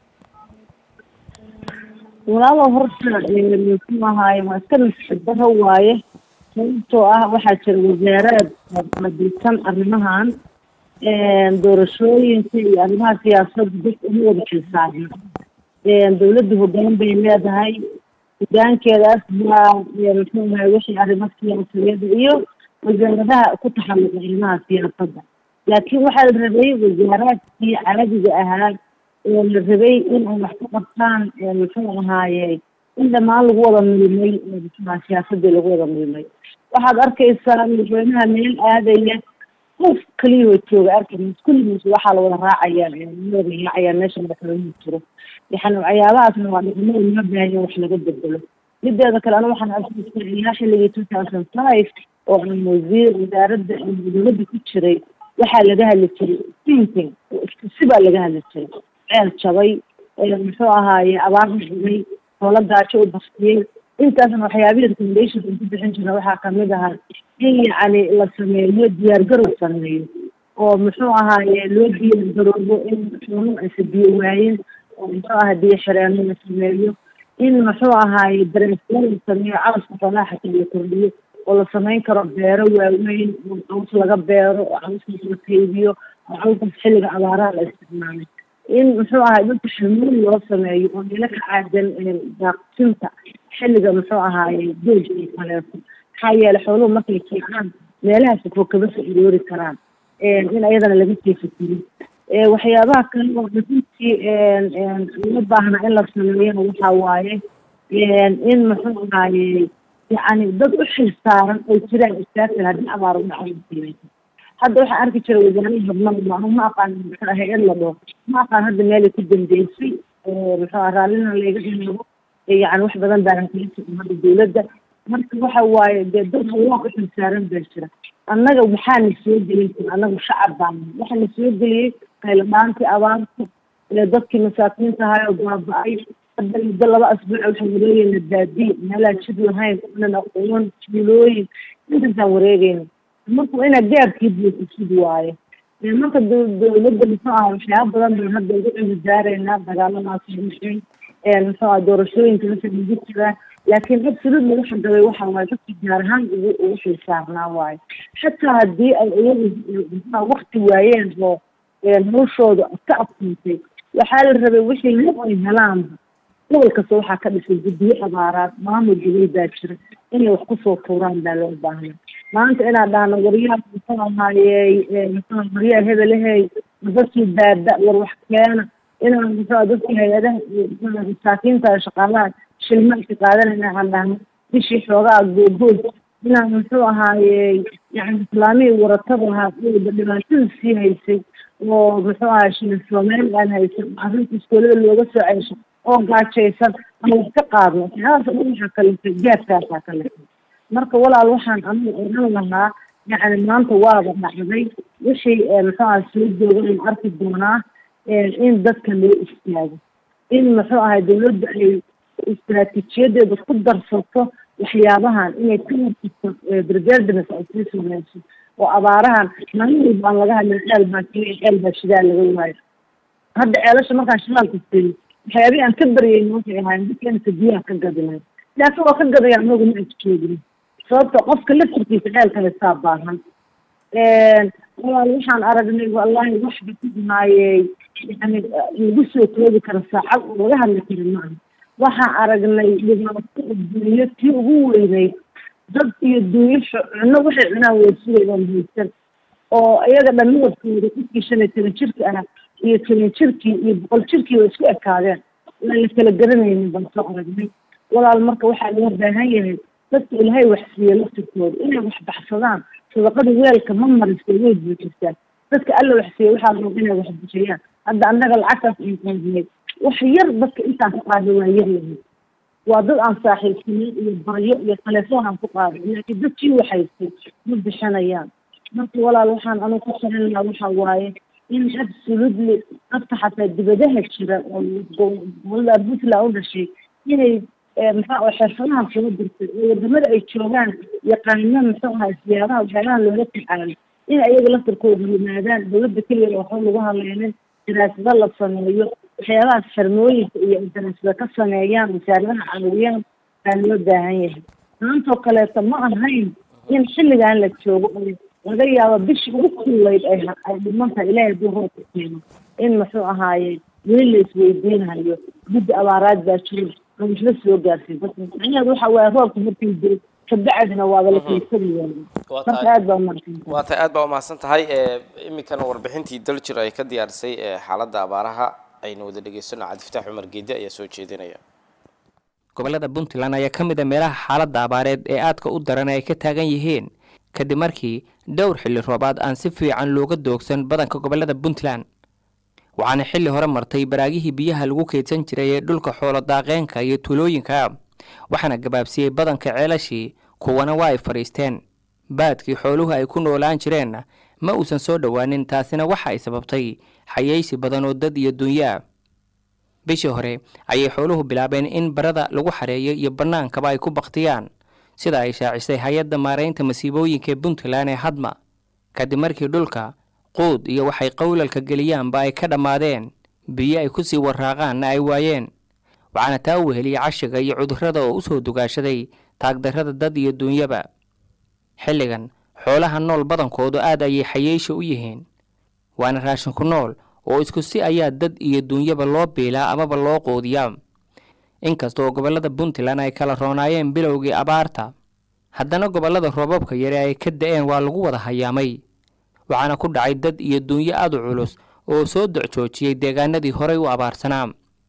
walaalow horta ee, muxuu ahaaye waa iska nasibdaro waaye sababtoo ah waxaa jira wasaaraad madisan arrimahan doorashooyinka iyo arrimaha siyaasadda dadka uma wada xilsaaran dawladda hoggaan bay leedahay hoggaankeedaas waa ee, muxuu ahaye wixii arrimo siyaasadeed iyo wasaaradaha ku taxalluqa arrimaha siyaasadda laakiin waxaa la rabay wasaaraadkii caadiga ahaa oo la rabay in ay wax ka qabtaan ee, muxuu ahaaye in dhammaan lagu wada milmay ee, muxuu ahaa siyaasadii lagu wada milmay waxaad arkaysaa madaxweynaha meel aadaya qof kaliya oo jooga arkaysa kulligiis waxaa la wada raacaya ee, la wada raacaya meesha madaxweynuhu jiro yani waxyaabahaasna waa dhaqamo loo baahan wax laga bedelo mideeda kale aniga waxaan arkaysaa ilaa xilligii two thousand five oo aan wasiir wasaaradda dowladda ku jiray waxaa laga hadli jiray thinking sibaa laga hadli jiray ceel jabay ee, muxuu ahaaye abaar xumay hoola gaajo u baftiyey intaasna waxyaabihii recommendations aan ku bixin jirna waxaa kamid ahaa in yacni la sameeyo diyaargarow sameeyo oo muxuu ahaaye loo diyaargaroobo in xooluhu aysa biyo waayin oo muxuu ahaa biyo xireenno la sameeyo in muxuu ahaaye dareesyo la sameeyo cawska xoolaha xataa la kordhiyo oo la samayn karo beero waaweyn oo caws laga beero oo cawskaas la kaydiyo oo cawskaas xilliga abaaraha la isticmaalay in muxuu ahaay dadka xamuul loo sameeyo oo meelo ka caadan ee, daaqsinta xilliga muxuu ahaaye dooja iyo kaleeto maxaa yeelay xooluhu markay kiicaan meelahaas fog kama soo aroori karaan in ayadana laga sii fikiro ee, waxyaabaha kale oo runtii loo baahna in la sameeyana waxaa waaye in muxuu ahaaye yacni dad u xilsaaran ay jiraan istaagtan haddii abaar u dhacay hadda waxaa arki jira wasaarihii habnada ma ma aqaan muxuu hay-ad la dhaho ma aqaan hadda meelay ku dambeysay muxuu raallina layga dhimaado yani wax badan baanan kala socon hadda dawladda marka waxa waaye dee dad hawaa ku xilsaaran baa jira annaga maxaana soo gelin kara annaga shacab baan waxaana soo geliyey qayladhaantii abaarta dadkii masaakiinta ahaayoo baaba-ay hadda muddo laba asbuuc waxaan wareegeyna baadiye meelaan jid lahayn onan aqoon tuulooyin intaasaan wareegeyna marka waa inaad gaabkii buuxisid waaye marka dawladda muxuu aha waxyaaba badan baan hadda ugu cimidaaraynaa dagaaladaas dhexeyn muxuu aha doorashooyinka meesha lagu jiraa laakiin absolutely waxa gabay waxa waaye dadka gaar ahaan ugu ugu xilsaarnaa waaye xataa haddii ay iyagu wakti waayeen oo noloshooda ka adkaatay waxaa la rabay wixii lib ay helaanba gobol kasta waxaa ka dhisay guddiyo abaaraad maamul gobol baa jira inay wax kusoo tuuraan baa loo baahnay maanta inaad dhahno waryaha muxuu ahaayey muxuu waryaha hebelahey dadkii baaba war wax keena inaan muxuu dadkii hay-adaha masaakiinta shaqaalaha shilma ka qaadanayna aan dhahno bishii xoogaa googood inaan muxuu ahaayey yani islaamihii waratada ahaa dhibaatada sii haysay oo muxuu ahaa shilin soomaali aan haysan arrinta iskoolada looga soo ceysho oo gaajaysan ama wax ka qaadno waxyaalahaas o dhan waxaa kaleetay gaadkaasaa kaleetay marka walaal waxaan anigu oran lahaa yacni maanta waaba dhacday wixii muxuu aha soo joogan aan arki doonaa in dadka loo istaago in muxuu ahay dawladda ay istaraatiijiyadeeda ku darsato waxyaabahan inay ka hortagto preservance ay sii sameyso oo abaarahan maalin walba aan laga hadlin ceel baa keliya ceel baa shidaal laga waayo hadda ceelasha markaan shidaalka siiyo waxyaabihii aan ka baryayna waxay ahaayeen dadkeenka biyaha ka gadinay laakiin waa ka gadaya anagu ma ajkeedin sababta qofka laftirkiisa ceelka haystaa baahan walaal waxaan aragnay wallahi waxba ku dhumaayey yani lagu soo koobi kara saacad oo laga hadli kara maaha waxaan aragnay dhibaato adduunyo tii ugu weyneyd dad iyo duunyo cuno waxay cunaan weysugayaan haysan oo iyaga dhammaadkooda qofkii shan iyo toban jirka ahaa iyo toban jirkii iyo boqol jirkii way isku ekaadeen waan la kala garanaynin baan soo aragnay walaal marka waxaa loo baahan yahay dadka ilaahay wax siiye laftirkooda inay wax baxsadaan sadaqada weelka ma mariso way buuxisaan dadka alla wax siiye waxaa raba inay wax bixiyaan hadda annaga lacagtaas aan qaadinay wax yar dadka intaan ka qaada waa yar yahay waa dad aan saaxiibsanin iyo baryo iyo telefoon aan ku qaaday laakiin dadkii waxaystay ma bixinayaan marka walaal waxaan anigu ku sarin lahaa waxa waaye in absolutely dadka xataa dibadaha jira oo gobolada puntland u dhashay inay maxaa xirfadahan soo dirtay oo wadamada ay joogaan yaqaano muxuu ahaa siyaabaha waxyaalaha loola tacaalo in ayaga laftarkooda yimaadaan dawladda keliya waxba lagu hadlaynin daraasado la sameeyo waxyaabahaas xirmooyinka iyo daraasada ka sameeyaan wasaaradaha caawiyaan baa loo baahan yahay maantoo kaleeto ma ahayn in xilligan la joogo oo laga yaabo bishii ugu kullayd ay ay dhimantahay ilaahay hadduu roobka keeno in muxuu ahaaye weli la isweydiinayo guddi abaaraad baa jiro oo waxla soo gaarsiin macnaheedu waxa waaye roobka markii jiro kabacdina waaba la keysani waayey marka aad baa umahadsantahay waa tahay aad baa umahadsan tahay iminkana warbixintii daljir ay ka diyaarisay xaaladda abaaraha aynu wada dhegeysano cabdifataax cumar geede ayaa soo jeedinaya gobolada puntland ayaa ka mid a meelaha xaaladda abaareed ee aadka u daran ay ka taagan yihiin kadib markii dhowr xilli roobaad aan si fiican looga doogsan badanka gobolada puntland waxaana xilli hore martay baraagihii biyaha lagu keydsan jiray ee dhulka xoolo daaqeenka iyo tuulooyinka waxaana gabaabsiyey badanka ceelashii kuwana waa ay fadhiisteen baadkii xooluhu ay ku noolaan jireenna ma uusan soo dhowaanin taasina waxa ay sababtay xayeysi badan oo dad iyo dunyo ah bishii hore ayay xooluhu bilaabeen in barada lagu xareeyo iyo bannaankaba ay ku baktiyaan sida ay shaacisay hay-adda maaraynta masiibooyinka ee puntland ee hadma kadib markii dhulka quud iyo waxay qowlalka geliyaanba ay ka dhammaadeen biyo ay ku sii waraaqaanna ay waayeen waxaana taa u weheliyey cashiga iyo cudurrada oo u soo dugaashaday taagdarrada dad iyo duunyaba xilligan xoolaha nool badankoodu aad ayay xayeyshi u yihiin waana raashinku nool oo isku si ayaa dad iyo duunyaba loo biilaa amaba loo quudiyaa inkasta oo gobollada puntland ay kala roonaayeen bilowgii abaarta haddana gobollada roobabka yare ay ka da-een waa lagu wada hayaamay waxaana ku dhacay dad iyo duunyo aad u culus oo soo docjoojiyey deegaanadii horay u abaarsanaa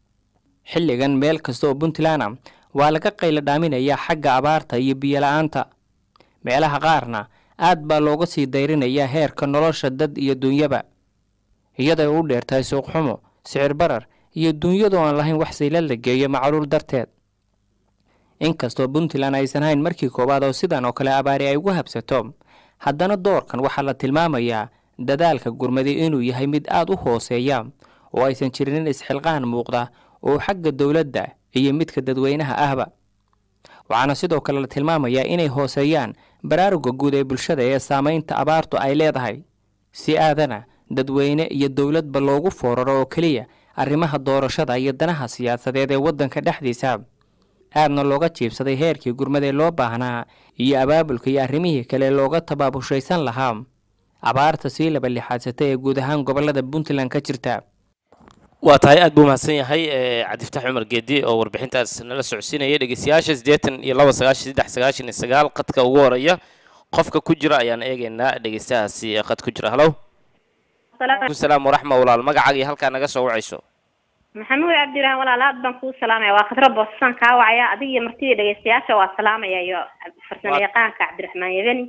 xilligan meel kasta oo puntland a waa laga qaylo dhaaminayaa xagga abaarta iyo biyola-aanta meelaha qaarna aad baa looga sii dayrinayaa heerka nolosha dad iyo dunyaba iyaday u dheertahay suuqxumo sicir barar iyo dunyadu aan lahayn wax saylad la geeyo macluul darteed inkastoo puntland aysan hayn markii koowaad oo sidan oo kale abaari ay ugu habsato haddana doorkan waxaa la tilmaamayaa dadaalka gurmadi inuu yahay mid aad u hooseeya oo aysan jirin isxilqaan muuqda oo xagga dowladda iyo midka dadweynaha ahba waxaana sidoo kale la tilmaamayaa inay hooseeyaan baraaruga guud ee bulshada ee saamaynta abaartu ay leedahay si aadana dadweyne iyo dowladba loogu fooraro oo keliya arrimaha doorashada iyo danaha siyaasadeed ee waddanka dhexdiisa aadna looga jiibsaday heerkii gurmadee loo baahnaa iyo abaabulka iyo arrimihii kale looga tabaabushaysan lahaa abaarta sii laba lixaadsata ee guud ahaan gobolada puntland ka jirta waa tahay aad buu mahadsan yahay cabdifataax cumar geedi oo warbixintaas nala socodsiinaya dhegeystayaasha siddeetan iyo laba sagaashan saddex sagaashan iyo sagaal qadka ugu horeeya qofka ku jira ayaan eegeynaa dhegeystahaasi qad ku jira halow alaikum salaam waraxma walaal magacaaga iyo halkaa naga soo wacayso maxamuud cabdirahan walaal aad baan kuu salaamaya waa khadro boosasaan kaa wacaya adiga iyo martidii dhegeystayaasha waa salaamaya iyo farsamo yaqaanka cabdiraxmaan yabeni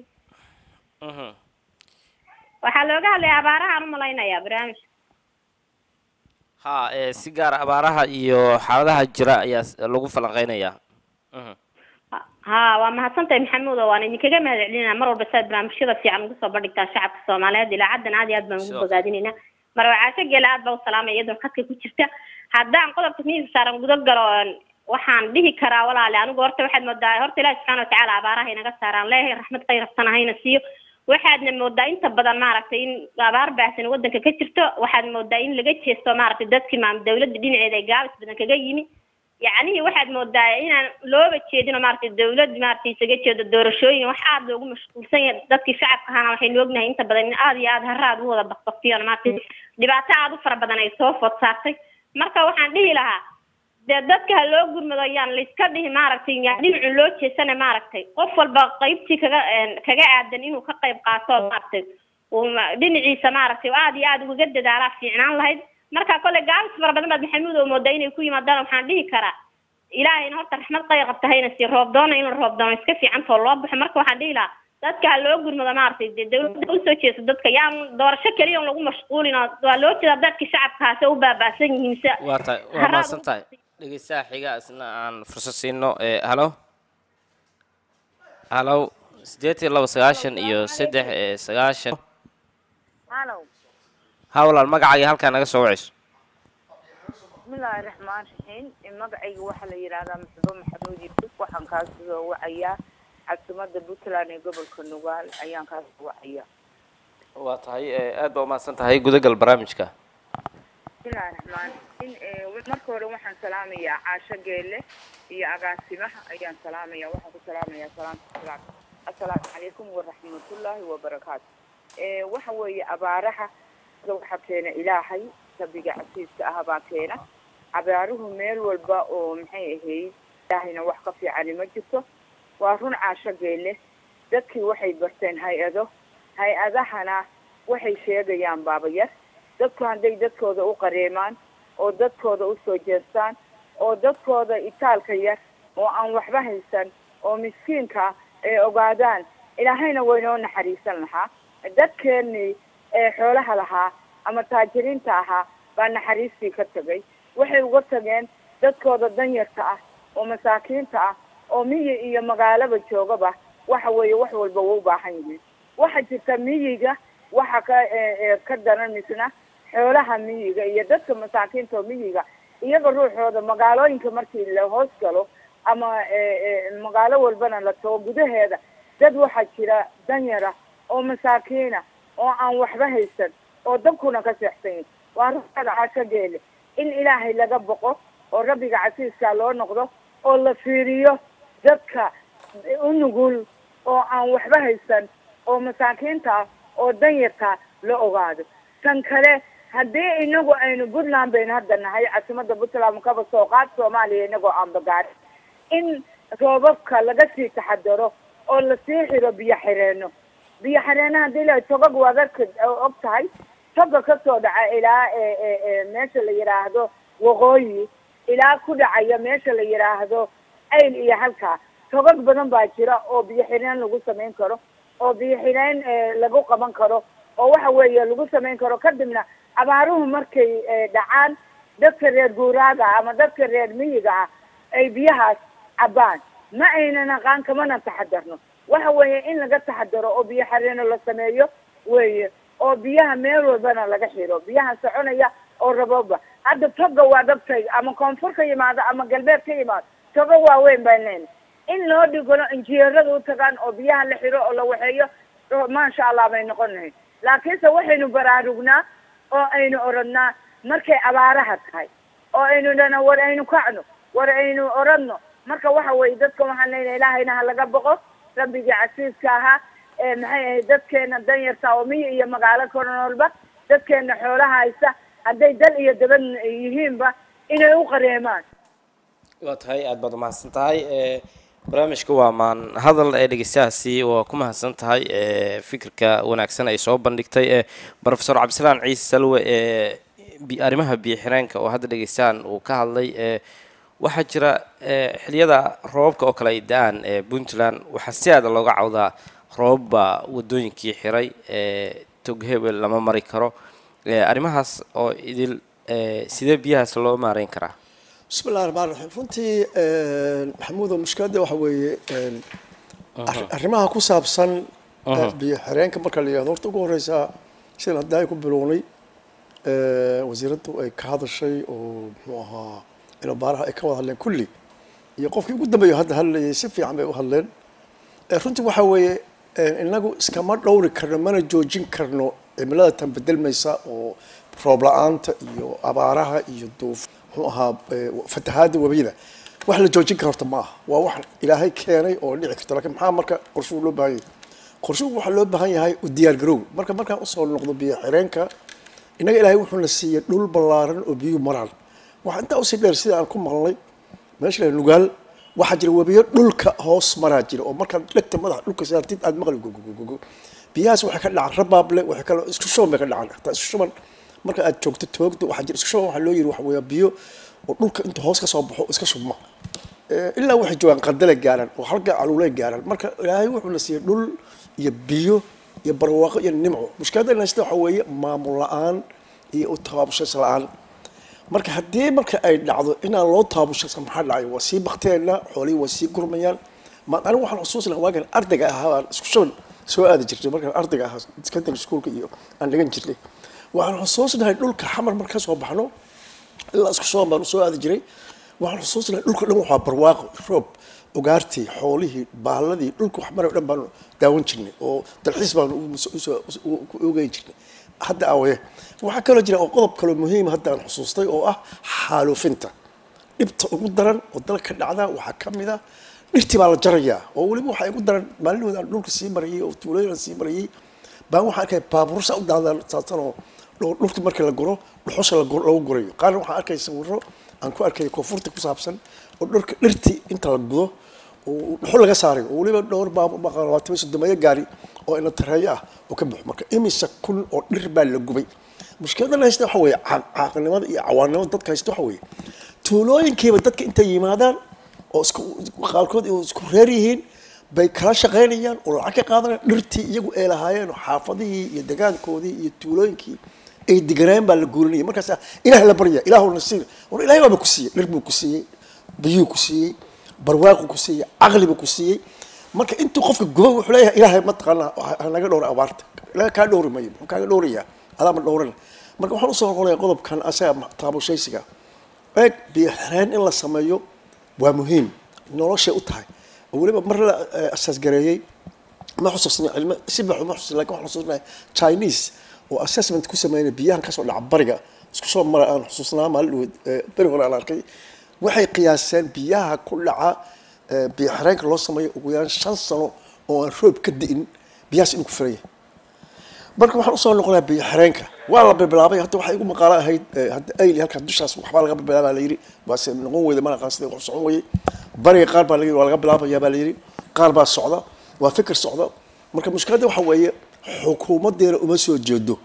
waxaa looga hadlaya abaarahaan umalaynaya barnaamijka ha si gaara abaaraha iyo xaaladaha jira ayaa lagu falanqeynayaa ha waa mahadsantahay maxamuud oo waan idinkaga mahad celinayna mar walba saad barnaamijyada fiican ugu soo bandhigtaa shacabka soomaaliyeed ilaacadan aad iyo aad baan ugu bogaadinayna marwacaasho geela aad baa u salaamaya iyadoo khadka ku jirta haddaan qodobka miiska saaran guda galo waxaan dhihi karaa walaale anigu horta waxaad moodaa horta ilaahi subxaana watacaala abaaraha inaga saaraan leeyahay raxmad khayrafsan hayna siiyo waxaadna moodaa inta badan maaragtay in abaar baahsan waddanka ka jirto waxaad moodaa in laga jeesto maaragtay dadkii maam dawladda dhinaceeda ay gaabis badan kaga yimi yacnihii waxaad moodaa inaan looba jeedino maaragtay dawlad maaragtay isaga jeedo doorashooyin wax aada loogu mashquulsan yahay dadkii shacabka ahaana waxaynu ognahay inta badan in aada iyo aada haraad u wada bakbaktiyoon maaragtay dhibaato aada u fara badan ay soo food saartay marka waxaan dhihi lahaa dee dadka ha loo gurmado yaan layska dhihi maaragtay yaan dhinacu loo jeesana maaragtay qof walba qaybtii kaga kaga aadan inuu ka qayb qaato maaragtay uu dhinaciisa maaragtay aada iyo aada ugaga dadaalaa fiicnaan lahayd marka kole gaabis fara badan baad maxamuud oo moodaa inay ku yimaadaan waxaan dhihi karaa ilaahayna horta raxmad qayr qabta hayna si roob doona in la roob doono iska fiicantoo loo baxo marka waxaan dhihi lahaa dadka ha loo gurmado maaragtay dee dawladda usoo jeeso dadka yaan doorasho keliya on lagu mashquulin oo waa loo jeedaa dadka shacabkaasi u baaba'san yihiin se waa tahay waa mahadsan tahay dhegeystaha xiga isna aan fursad siino halo halo siddeed iyo laba sagaashan iyo saddex sagaashan halow ha walaal magacaaga halkaa naga soo wacayso bismillaahi raxmaan raxiim magacayga waxaa la yidhaahdaa maxbo maxamuud yuusuf waxaan kaa soo wacayaa caasimada puntland ee gobolka nugaal ayaan kaa soo wacayaa waa tahay aad baa umahadsan tahay gudagal barnaamijka bismillahi raxmaan raxiim marka hore waxaan salaamayaa caasho geele iyo agaasimaha ayaan salaamaya waxaan ku salaamayaa salaamta salaam assalaamu calaykum waraxmatullaahi wabarakaatu waxa weeye abaaraha waxaa keena ilaahay rabbiga casiiska ah baa keena abaaruhu meel walba oo maxay ahayd ilaahayna wax ka fiicani ma jirto waa run caasho geele dadkii waxay barteen hay-ado hay-adahana waxay sheegayaan baabayar dadku hadday dadkooda u qareemaan oo dadkooda usoo jeestaan oo dadkooda itaalka yar oo aan waxba haysan oo miskiinka ay ogaadaan ilaahayna waynoo naxariisan lahaa dadkeenii ee xoolaha lahaa ama taajiriinta ahaa baa naxariistii ka tegay waxay uga tageen dadkooda danyarta ah oo masaakiinta ah oo miyi iyo magaalaba joogaba waxa weeye wax walba wa u baahan yihiin waxa jirta miyiga waxa ka ka daran misna xoolaha miyiga iyo dadka masaakiinta oo miyiga iyaga ruuxooda magaalooyinka markii la hoos galo ama magaalo walbana la tago gudaheeda dad waxaa jira danyara oo masaakiina oo aan waxba haysan oo dabkuna ka seexsanyin waa ruuxada cashageele in ilaahay laga boqo oo rabbiga casiiskaa loo noqdo oo la fiiriyo dadka u nugul oo aan waxba haysan oo masaakiinta ah oo danyarta la ogaado tan kale haddii inagu aynu puntland baynu hadda nahay caasimada puntland kaba soo qaad soomaaliya inagoo aan bagaarin in roobabka laga sii taxadaro oo lasii xiro biyo xireeno biyo xireena hadii la togag waad arka og tahay toga kasoo dhaca ilaa meesha la yidhaahdo waqooyi ilaa ku dhacaya meesha la yidhaahdo ayl iyo halkaa togag badan baa jira oo biyo xireen lagu samayn karo oo biyo xidhayn lagu qaban karo oo waxa weeye lagu samayn karo kadibna abaaruhu markay dhacaan dadka reer guuraaga ama dadka reer miyiga ah ay biyahaas cabaan ma aynan aqaan kamana taxadarno waxa weeye in laga taxadaro oo biyo xareeno la sameeyo weeye oo biyaha meel walbana laga xiro biyaha soconaya oo rabooba hadda toga waa dabtay ama koonfur ka yimaado ama galbeed ka yimaado toga waaweyn baan leenahay in loo dhigano injineerada u tagaan oo biyaha la xiro oo la waxeeyo maasha allah bay noqon lahayd laakiinse waxaynu baraarugnaa oo aynu oradnaa markay abaaraha tahay oo aynu dhana war aynu kacno war aynu oradno marka waxa weye dadka waxaan leenahay ilaahayna ha laga boqo rabbigii casiiska ahaa ee maxay ahayd dadkeena danyarta oo miyi iyo magaalo kornoolba dadkeena xoolaha haysta hadday dal iyo dabad yihiinba inay u qareemaan waa tahay aada baad umahadsan tahay barnaamijka waa maan hadal ee dhegeystahaasi waa ku mahadsan tahay fikirka wanaagsan ay soo bandhigtay brofesor cabdisalaan ciise salwe ee arrimaha biyo xireenka oo hadda dhegeystahan uu ka hadlay waxaa jira xiliyada roobabka oo kale ay da-aan ee puntland waxaa si aada looga cawdaa roobabba wadooyinkii xiray tog hebel lama mari karo arrimahaas oo idil sidee biyahaas loo maareyn karaa bismi illahi raxmaan raxiim runtii maxamuudo mushkiladda waxa weeye arrimaha ku saabsan biyo xireenka marka la yihahdo horta ugu horeysaa sidan hadda ay ku bilownay wasiiraddu ay ka hadashay oo muxuu ahaa inobaaraha ay ka wada hadleen kulli iyo qofkii ugu dambeeya hadda hadlayay si fiican bay u hadleen runtii waxa weeye inagu iskama dhowri karno mana joojin karno cimilada tan bedelmaysa oo roob la-aanta iyo abaaraha iyo duuf muxuu ahaa fatahaada webiyada wax la joojin kara horta ma aha waa wax ilaahay keenay oo dhici karto lakiin maxaa marka qorshuhu loo baahan yahay qorshuhu waxaa loo baahan yahay u diyaar garow marka markaan usoo noqdo biyo xireenka innaga ilaahay wuxuuna siiyey dhul ballaaran oo biyuhu maraan waxaa intaa usii dheer sida aan ku maqlay meesha la nugaal waxaa jira webiyo dhulka hoos maraa jira oo markaad dhegta madaxa dhulka saartid aad maqli gogogogogo biyahaas waxay ka dhacaan rabaable waxay kale isku shuban bay ka dhacaan hataa isku shuban marka aad joogto toogto waxaa jira isku shuban waxaa loo yiri waxa weeya biyo oo dhulka inta hoos ka soo baxo iska shubma ilaa waxay joogaan qandale gaaraan oo halka caluulay gaaraan marka ilaahay wuxuuna siiyey dhul iyo biyo iyo barwaaqo iyo nimco mushkiladda haysta waxa weeye maamul la-aan iyo u tabaabashas la-aan marka haddii marka ay dhacdo inaan loo tababushasa maxaa dhacay waa sii bakteena xoolihii waa sii gurmayaan ma anigu waxaan xusuusi lahaa waagan ardayga ahaa aan isku shuban soo aadi jirnay markaan ardayga ahaa secondary schoolka iyo aan dhigan jirnay waxaan xusuusinahay dhulka xamar marka kasoo baxno ilaa isku shuban baan usoo aadi jiray waxaan xusuusinahay dhulka dhan waxaa barwaaqo roob ugaartii xoolihii baaladii dhulka wax mara dhan baanu daawan jirnay oo dalxiis baanu ku ogeyn jirnay hadda awaye waxaa kaloo jira oo qodob kaloo muhiima hadda aan xusuustay oo ah xaaluufinta dhibta ugu daran oo dalka dhacda waxaa ka mid a dhirtii baa la jarayaa oo weliba waxaa igu daran maalinood aan dhulka sii marayay oo tuulooyin aan sii marayay baan waxaa arkaya baabuursa u daadaan saabsan oo dhulka markii la guro dhuxusha lagu gurayo qaarna waxaan arkaya sawiro aan ku arkaya koonfurta ku saabsan oo dhulka dhirtii inta la gudo oo dhuxul laga saaray oo weliba dhowr baabuur sodomeeyo gaari oo ina tareeyo ah oo ka buxo marka imisa kun oo dhir baa la gubay mushkiladan haysta waxa weeye caaqilnimada iyo cawaannimada dadka haysta waxa weeye tuulooyinkiiba dadka intay yimaadaan oo isku qaarkood isku reer yihiin bay kala shaqaynayaan oo lacag ka qaadanayaan dhirtii iyagu ay lahaayeen oo xaafadihii iyo degaankoodii iyo tuulooyinkii ay deganaayen baa la guurinaya markaas ilaah la barya ilaahu na siin war ilahay baaba ku siiyey dhir buu ku siiyey biyuu ku siiyey barwaaqu ku siiyey caqli buu ku siiyey marka intuu qofka guba wuxuu leeyahay ilaahay mataqaanaa hanaga dhowra abaarta ilahay kaa dhowri mayo muxuu kaaga dhowrayaa adaama dhowran marka waxaan usoo noqonaya qodobkan asaga taabushaysiga eeg biyo xireen in la sameeyo waa muhiim noloshay u tahay oo weliba mar la asaasgareeyey ma xusuusna cilmo si baxu ma xusuusna lakin waxaan xusuusnahay chinese oo assessment ku sameynay biyahan kasoo dhaca bariga isku soo mara aan xusuusnaa maalin dhaweyd beri hore aan arkay waxay qiyaaseen biyaha ku dhaca biyo xireenka loo sameeyo ugu yaraan shan sano oo aan roob ka di'in biyahaas inuu ku filan yahay marka waxaan usoo noqonaa biyo xireenka waa la bilaabay hadda waxay igu maqaalo ahayd hadda ayli halkaa dushaas waxbaa laga bilaabaa la yidhi waase noqon weyda mana aqaan sida wax socon weyey bariga qaar baa la yidhi waa laga bilaabayaa baa la yidhi qaar baa socda waa fikir socda marka mushkiladda waxa weeye xukuumadeena uma soo jeedo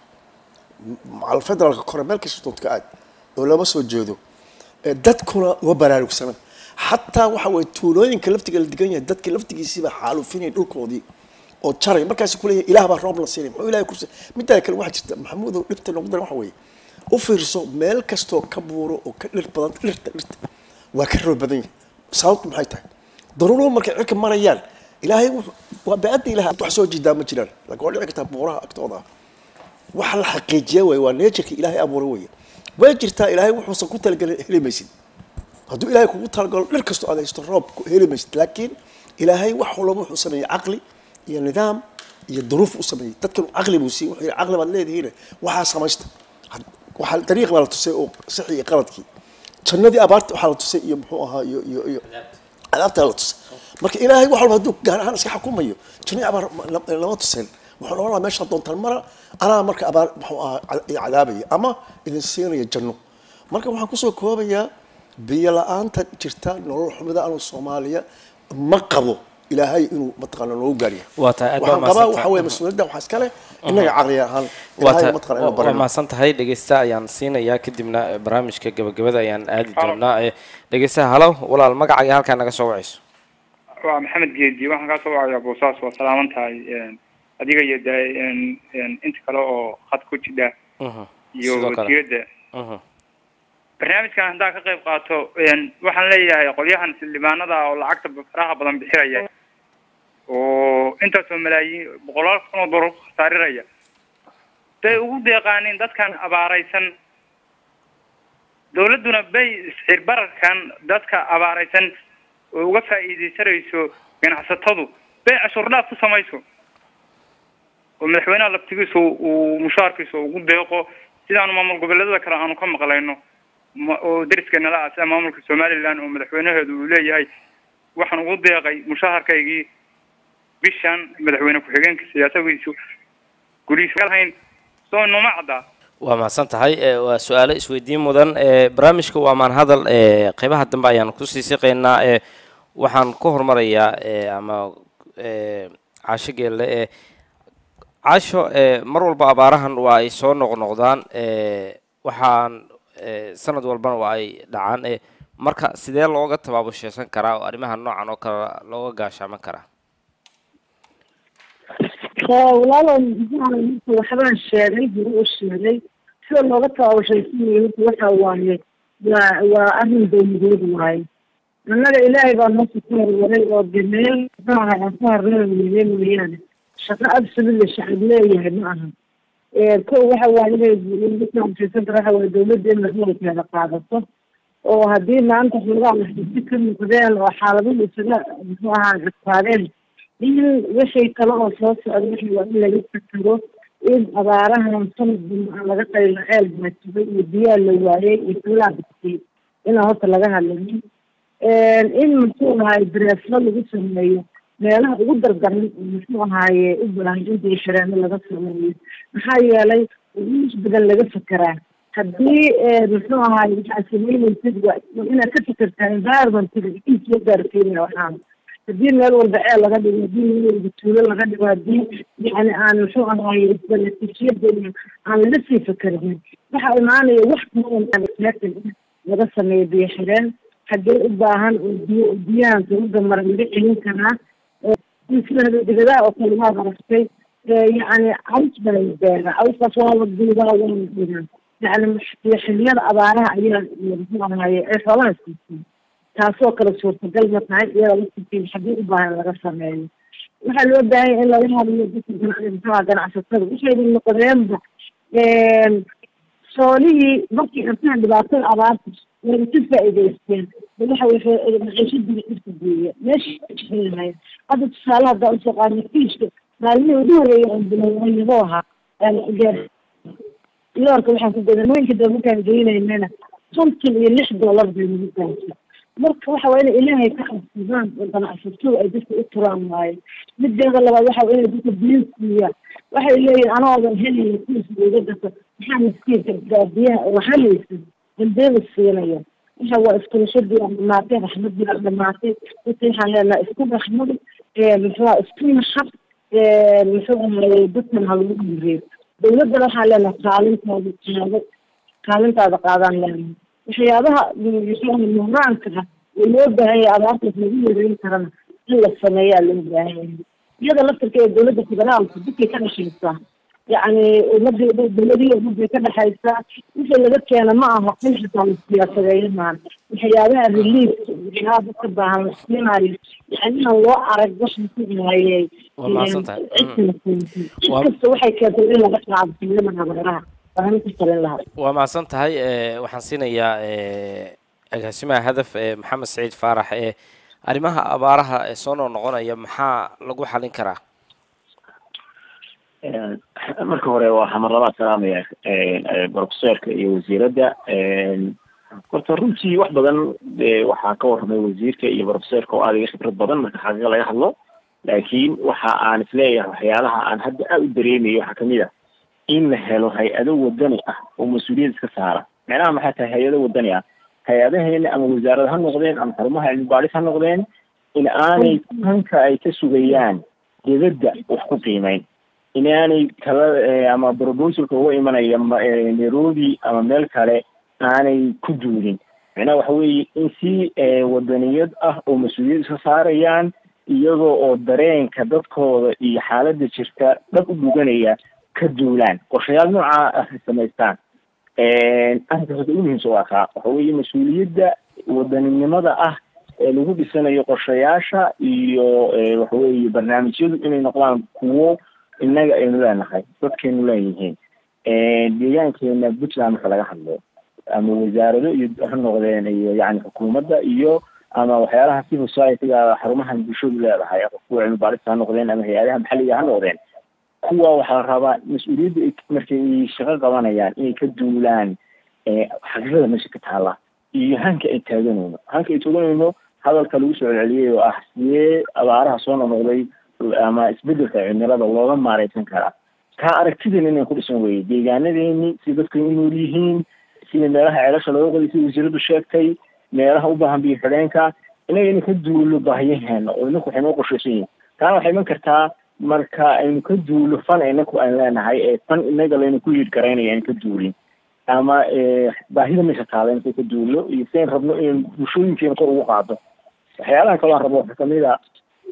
macal federaalka kore meel kasta doonta ka aad oo lama soo jeedo dadkuna uma baraarugsana xataa waxa weye tuulooyinka laftiga la degan yahay dadka laftigiisiiba xaalufinaya dhulkoodii oo jaray markaas kuleeyahay ilaah baa roob la siinay muxuu ilahay kursi midaa kale waxaa jirta maxamuudow dhibta noqu daran waxa weeye u fiirso meel kastoo ka buuro oo ka dhir badan dhirta dhirta waa ka roob badan yahay sababtu maxay tahay daruuruhu markay cirka marayaan ilaahay wuxuu- waa baaadda ilaah wax soo jiidaa ma jiraan laakiin waa dhici kartaa buuraha agtooda ah waxa la xaqiijiya waay waa nature-ka ilaahay abuuray weeye way jirtaa ilaahay wuxuusan ku talagelin heli maysid hadduu ilaahay kugu talagalo dhir kastoo aad haysto roob ku heli maysid laakiin ilaahay wax walba wuxuu sameeyey caqli iyo nidaam iyo duruuf u sameeyey dadkan caqli buu siiyey wuxuu yidhi caqli baad leedihiin waxaa samaysta Had- waxaa dariiq baa la tusay oo sixi iyo qaladkii jannadii abaarta waxaa la tusay iyo muxuu ahaa iyo iyo iyo cadaabtaa la tusay marka ilaahay wax walba hadduu gaar ahaan iska xukumayo jannadii abaar ma- la- lama tuseen wuxuu noqon lahaa meesha doontaan mara anaa marka abaar muxuu ahaa ca- i cadaabaya ama idin siinaya janno marka waxaan kusoo koobayaa biyo la-aanta jirta nolol xumida anu soomaaliya ma qabo ilaahay inuu mataqaana noogu gaarya waa tahay aad baa waxaan qabaa mahadsantahay. waxa weeye mas-uuliyadda waxaa iskale innaga caqli ahaan waa ilaahay tahay mataqaana inuu waa barino mahadsan tahay dhegeysta ayaan siinayaa kadibna eh, barnaamijka gabagabada ayaan aadi doonaa Eh, dhegeystaha halo walaal magacaaga halkaa naga soo wacayso waa maxamed geedi waxaan kaa soo wacayaa boosaas waa salaaman tahay adiga iyo de inta kale oo khad ku jidha Mhm. iyo Sidoo kale. wasiiradda Mhm. barnaamijkan haddaa ka qayb qaato waxaan leeyahay qolyahan xildhibaanada oo lacagta faraha badan bixinaya oo intaasoo malaayiin boqolaal kun oo doolar ku khasaariraya bay ugu deeqaaniin dadkan abaaraysan dawladduna bay isxir bararkan dadka abaaraysan oo uga faa'iidaysanayso ganacsatadu bay cashuur dhaaf ku samayso oo madaxweynaha laftigiisu uu mushaarkiisa ugu deeqo sidaanu maamul goboleedada kale aanu ka maqlayno ma- oo deriskeena la ah sida maamulka somaliland oo madaxweynaheedu uu leeyahay waxaan ugu deeqay mushaharkaygii bishan madaxweyne ku-xigeenka siyaasadiisu gulihiisa lahayn soo numa caddaa waa mahadsan tahay Eh, waa su-aalo isweydiin mudan Eh, barnaamijka waa maan hadal eh, qeybaha dambe ayaan kusii siqaynaa Eh, waxaan ku hormarayaa eh, ama eh, caasho geelle eh, caasho eh, mar walba abaarahan waa ay soo noqnoqdaan Eh, waxaan eh, sanad walbana waa ay dhacaan Eh, marka sidee looga tabaabusheysan karaa oo arrimaha noocan oo kale looga gaashaaman karaa walaalo marka waxbaan sheegay hore u sheegay sida looga tabaabashaysanaya horta waxa waaye waa waa arrin dowladeed waaye annaga ilaahay baa noosha ka horwaray oo de meel maaha aan ka horreemayne mooyaane shaqo absolutely shacab leeyahay ma aha ko waxa waaye inay laga tabaabashaysan kara waxa waaye dowladda in masuulkeeda qaadato oo haddii maanta xoogaa maxdisi ka muuqdeen oo xaaladuhu isaga muxuu ahaa adkaadeen in wixii kale oo soo socda wixii waa in laga fakero in abaarahan sanad dambe aan laga qaylo ceel baatibay iyo biyaa la waayay iyo kulaa bixiyay inaan horta laga hadlanin in muxuu ahaay dareeslo lagu sameeyo meelaha ugu dardaran oo muxuu ahaaye u baahan in biishareeno laga sameeyo maxaa yeelay is badan laga fekeraa haddii muxuu ahaay waxaad sameynaysid waa inaad ka fekertaa environmentiga in soo gaarsiinaya waxaan haddii meel walba ceel laga dhigo haddii meel walba tuulo laga dhigo haddii yani aan muxuu ahaay isbanatiijiyada aan laga sii fekerin waxaa imaanaya wax kalan laga sameeyo biyo xireen haddii u baahan oo biyo biyahan dawladda mara laga celin karaa sida degadaha oo kale waad aragtay yani caws baa la beera cawskaas waa la duudaa waa la dhigaa yani xiliyada abaaraha ayaa muxuu ahaye ay xoolaha siisay taasoo kale suurtagal ma tahay iyada laftirkeeda haddii u baahan laga sameeyo waxaa loo baahan yahay in laga hadlayo dadka gan- muxuha ganacsatada waxayna noqdeenba soolihii markii intaan dhibaatada abaarta way ka faa'iidaysteen waxa waxay maciishadii dhirka geeya meesha lahayd hadda tusaale haddaa usoo qaadna fiishka maalmihii ugu horreeyay aan bilowayabo ahaa loorka waxaan ku gadan mooyinka dee markaan geynaynana konton iyo lix dollar bay nagu gaartay marka waxa waa inay ilaahay ka cabsadaan oo ganacsatada ay dadka u turaan waaye mideeda labaad waxa waa inay dadka biyo siiyaan waxay leeyihin anoodan helaya kuuska iga gato maxaa miskiinka gaadiyaha oo halaysan dambeeda siinaya waxa waa iskulashadii aan dhamaatay raxmadii aan dhamaatay dadka waxaan leenahay isku raxmada muxuua isku naxab muxuu ahaye dadkan ha lagu dhiireeyo dawladdana waxaan leenahay kaalintaada qaado kaalintaada qaadaan leenahay waxyaabaha muxuu ahay muhraanka ah oo loo baahan yahay abaartaas lagu yareyn karana in la sameeyaa loo baahan yahay iyada laftirka ee dowladda federaalka dadkay ka dhashaysaa yacni ummadii dowladii ummadii ka dhexaysa wixii laga keena ma aha in xitaa la siyaasadeeyo maan waxyaabaha relief waxyaabaha dadka baahan la siinayo yani inaan loo arag waxaan ku hayay Waa mahadsantahay. cid kasta waxay keentay in laga qaado filimada habeeraha baahan ku talin lahaa waa mahadsan tahay eh, waxaan siinayaa eh, agaasimaha hadaf ee maxamed saciid faarax ee arrimaha abaaraha ee soo noqnoqonaya maxaa lagu xalin karaa marka hore waxaa mar labaad salaamaya brofesorka iyo wasiiradda horta runtii wax badan eh, waxaa ka warramay wasiirka iyo brofesorka oo aad iga khibrad badan marka xaqiiqa laga hadlo laakiin waxa aan isleeyahay waxyaalaha aan hadda aad u dareemayo waxaa kamid ah in la helo hay-ado wadani ah oo mas-uuliyad iska saara macnaha maxay tahay hay-ado wadani ah hay-adaheena ama wasaarad ha noqdeen ama xarumaha cilmi baadhis ha noqdeen in aanay hanka ay ka sugayaan dibadda wax ku qiimeyn inaanay kala eh, ama proposalka uga imanaya ma- eh, nairobi ama meel kale aanay ku duulin macnaha waxa weeye in si eh, wadaniyad ah oo mas-uuliyad iska saarayaan iyagoo oo dareenka dadkooda iyo xaaladda jirta dhab u dhuganaya ka duulaan qorshayaal noocaa ah ay samaystaan arrinkaas horta ugu muhiimsan waa kaa waxa weeye mas-uuliyadda wadaninimada ah ee lagu dhisanayo qorshayaasha iyo eh, waxa weeye barnaamijyadu inay noqdaan kuwo innaga aynu leenahay dadkaynu leeyihiin deegaankeena puntland marka laga hadlo ama wasaarado iyo ha noqdeen iyo yani xukuumadda iyo ama waxyaalaha civil society-ga xarumahan bulshadu leedahay kuwa cilmi baarista ha noqdeen ama hay-adaha maxalliga ha noqdeen kuwa waxaa la rabaa mas-uuliyadda ay- markay ay shaqo qabanayaan inay ka duulaan eh, xaqiiqada meesha ka taala iyo hanka ay taaganayno hanka ay taaganayno hadalka lagu soo celceliyay oo ah sidee abaaraha soo noqnoqday ama isbedelka cimilada looga maareysan karaa kaa aragtidan inay ku dhisan weye deegaanadeeni si dadku u nool yihiin sida meelaha ceelasha looga qoday sida wasiiradu sheegtay meelaha u baahan biyo xidheenka inaga ina ka duulo baahiyaheena oo inaku waxay noo qorshaysan yihiin taana waxay iman kartaa marka aynu ka duulo fan inaku aan leenahay ee fan inaga laynu ku yidh garaynaya aynu ka duulin ama eh, baahida meesha taala inta ka duulo iyo sidayn rabno inaynu bulshooyinkeena kor ugu qaado waxyaalaha kaloo aan rabo waxaa kamid a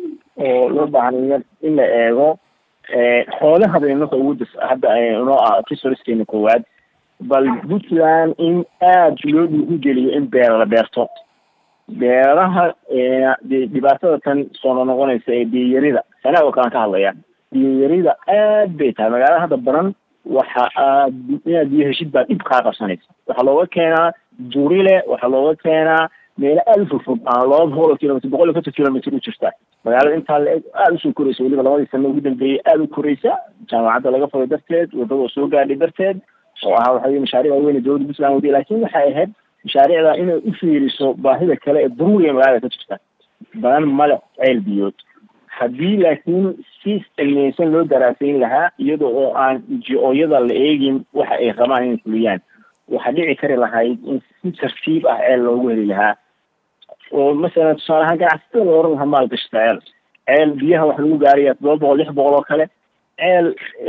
oo loo baahan in in la eego eh, xoolaha bay inaka ugu dis hadda ay inoo ah resourcekeena koowaad bal puntland in aada loo dhiirigeliyo in beera la beerto beeraha eh, de- dhibaatada tan soo noqonaysa ee biyayarida sanaa oo kalean ka hadlaya biyayarida aad bay tahay magaalada hadda baran waxa aad inaad biyo heshid baa dhib kaa qabsanaysa waxaa looga keenaa durile waxaa looga keenaa meelo aada u fogfog aan laba boqol oo kilomitr boqol iyo konton kilomitr u jirta magaalada intaa la eg aada usoo koraysa weliba labadii sano ugu dambeeyey aada u koraysa jaamacadda laga furay darteed wadada oo soo gaadhay darteed oo ahaa waxa weye mashaariic waaweyn ee dowladda puntland wadiya laakiin waxay ahayd mashaariicda inay u fiiriso baahida kale ee daruuriga magaalada ka jirta badan male ceel biyood haddii laakiin si cilmiyeysan loo daraasayn lahaa iyada oo aan ji-ooyada la eegin waxa ay rabaan inay fuliyaan waxaa dhici kari lahayd in si tartiib ah ceel loogu heli lahaa oo masalan tusaale ahaan ganacsatada la oran lahaa maalgashata ceel ceel biyaha waxa lagu gaaraya toddoba boqol lix boqol oo kale ceel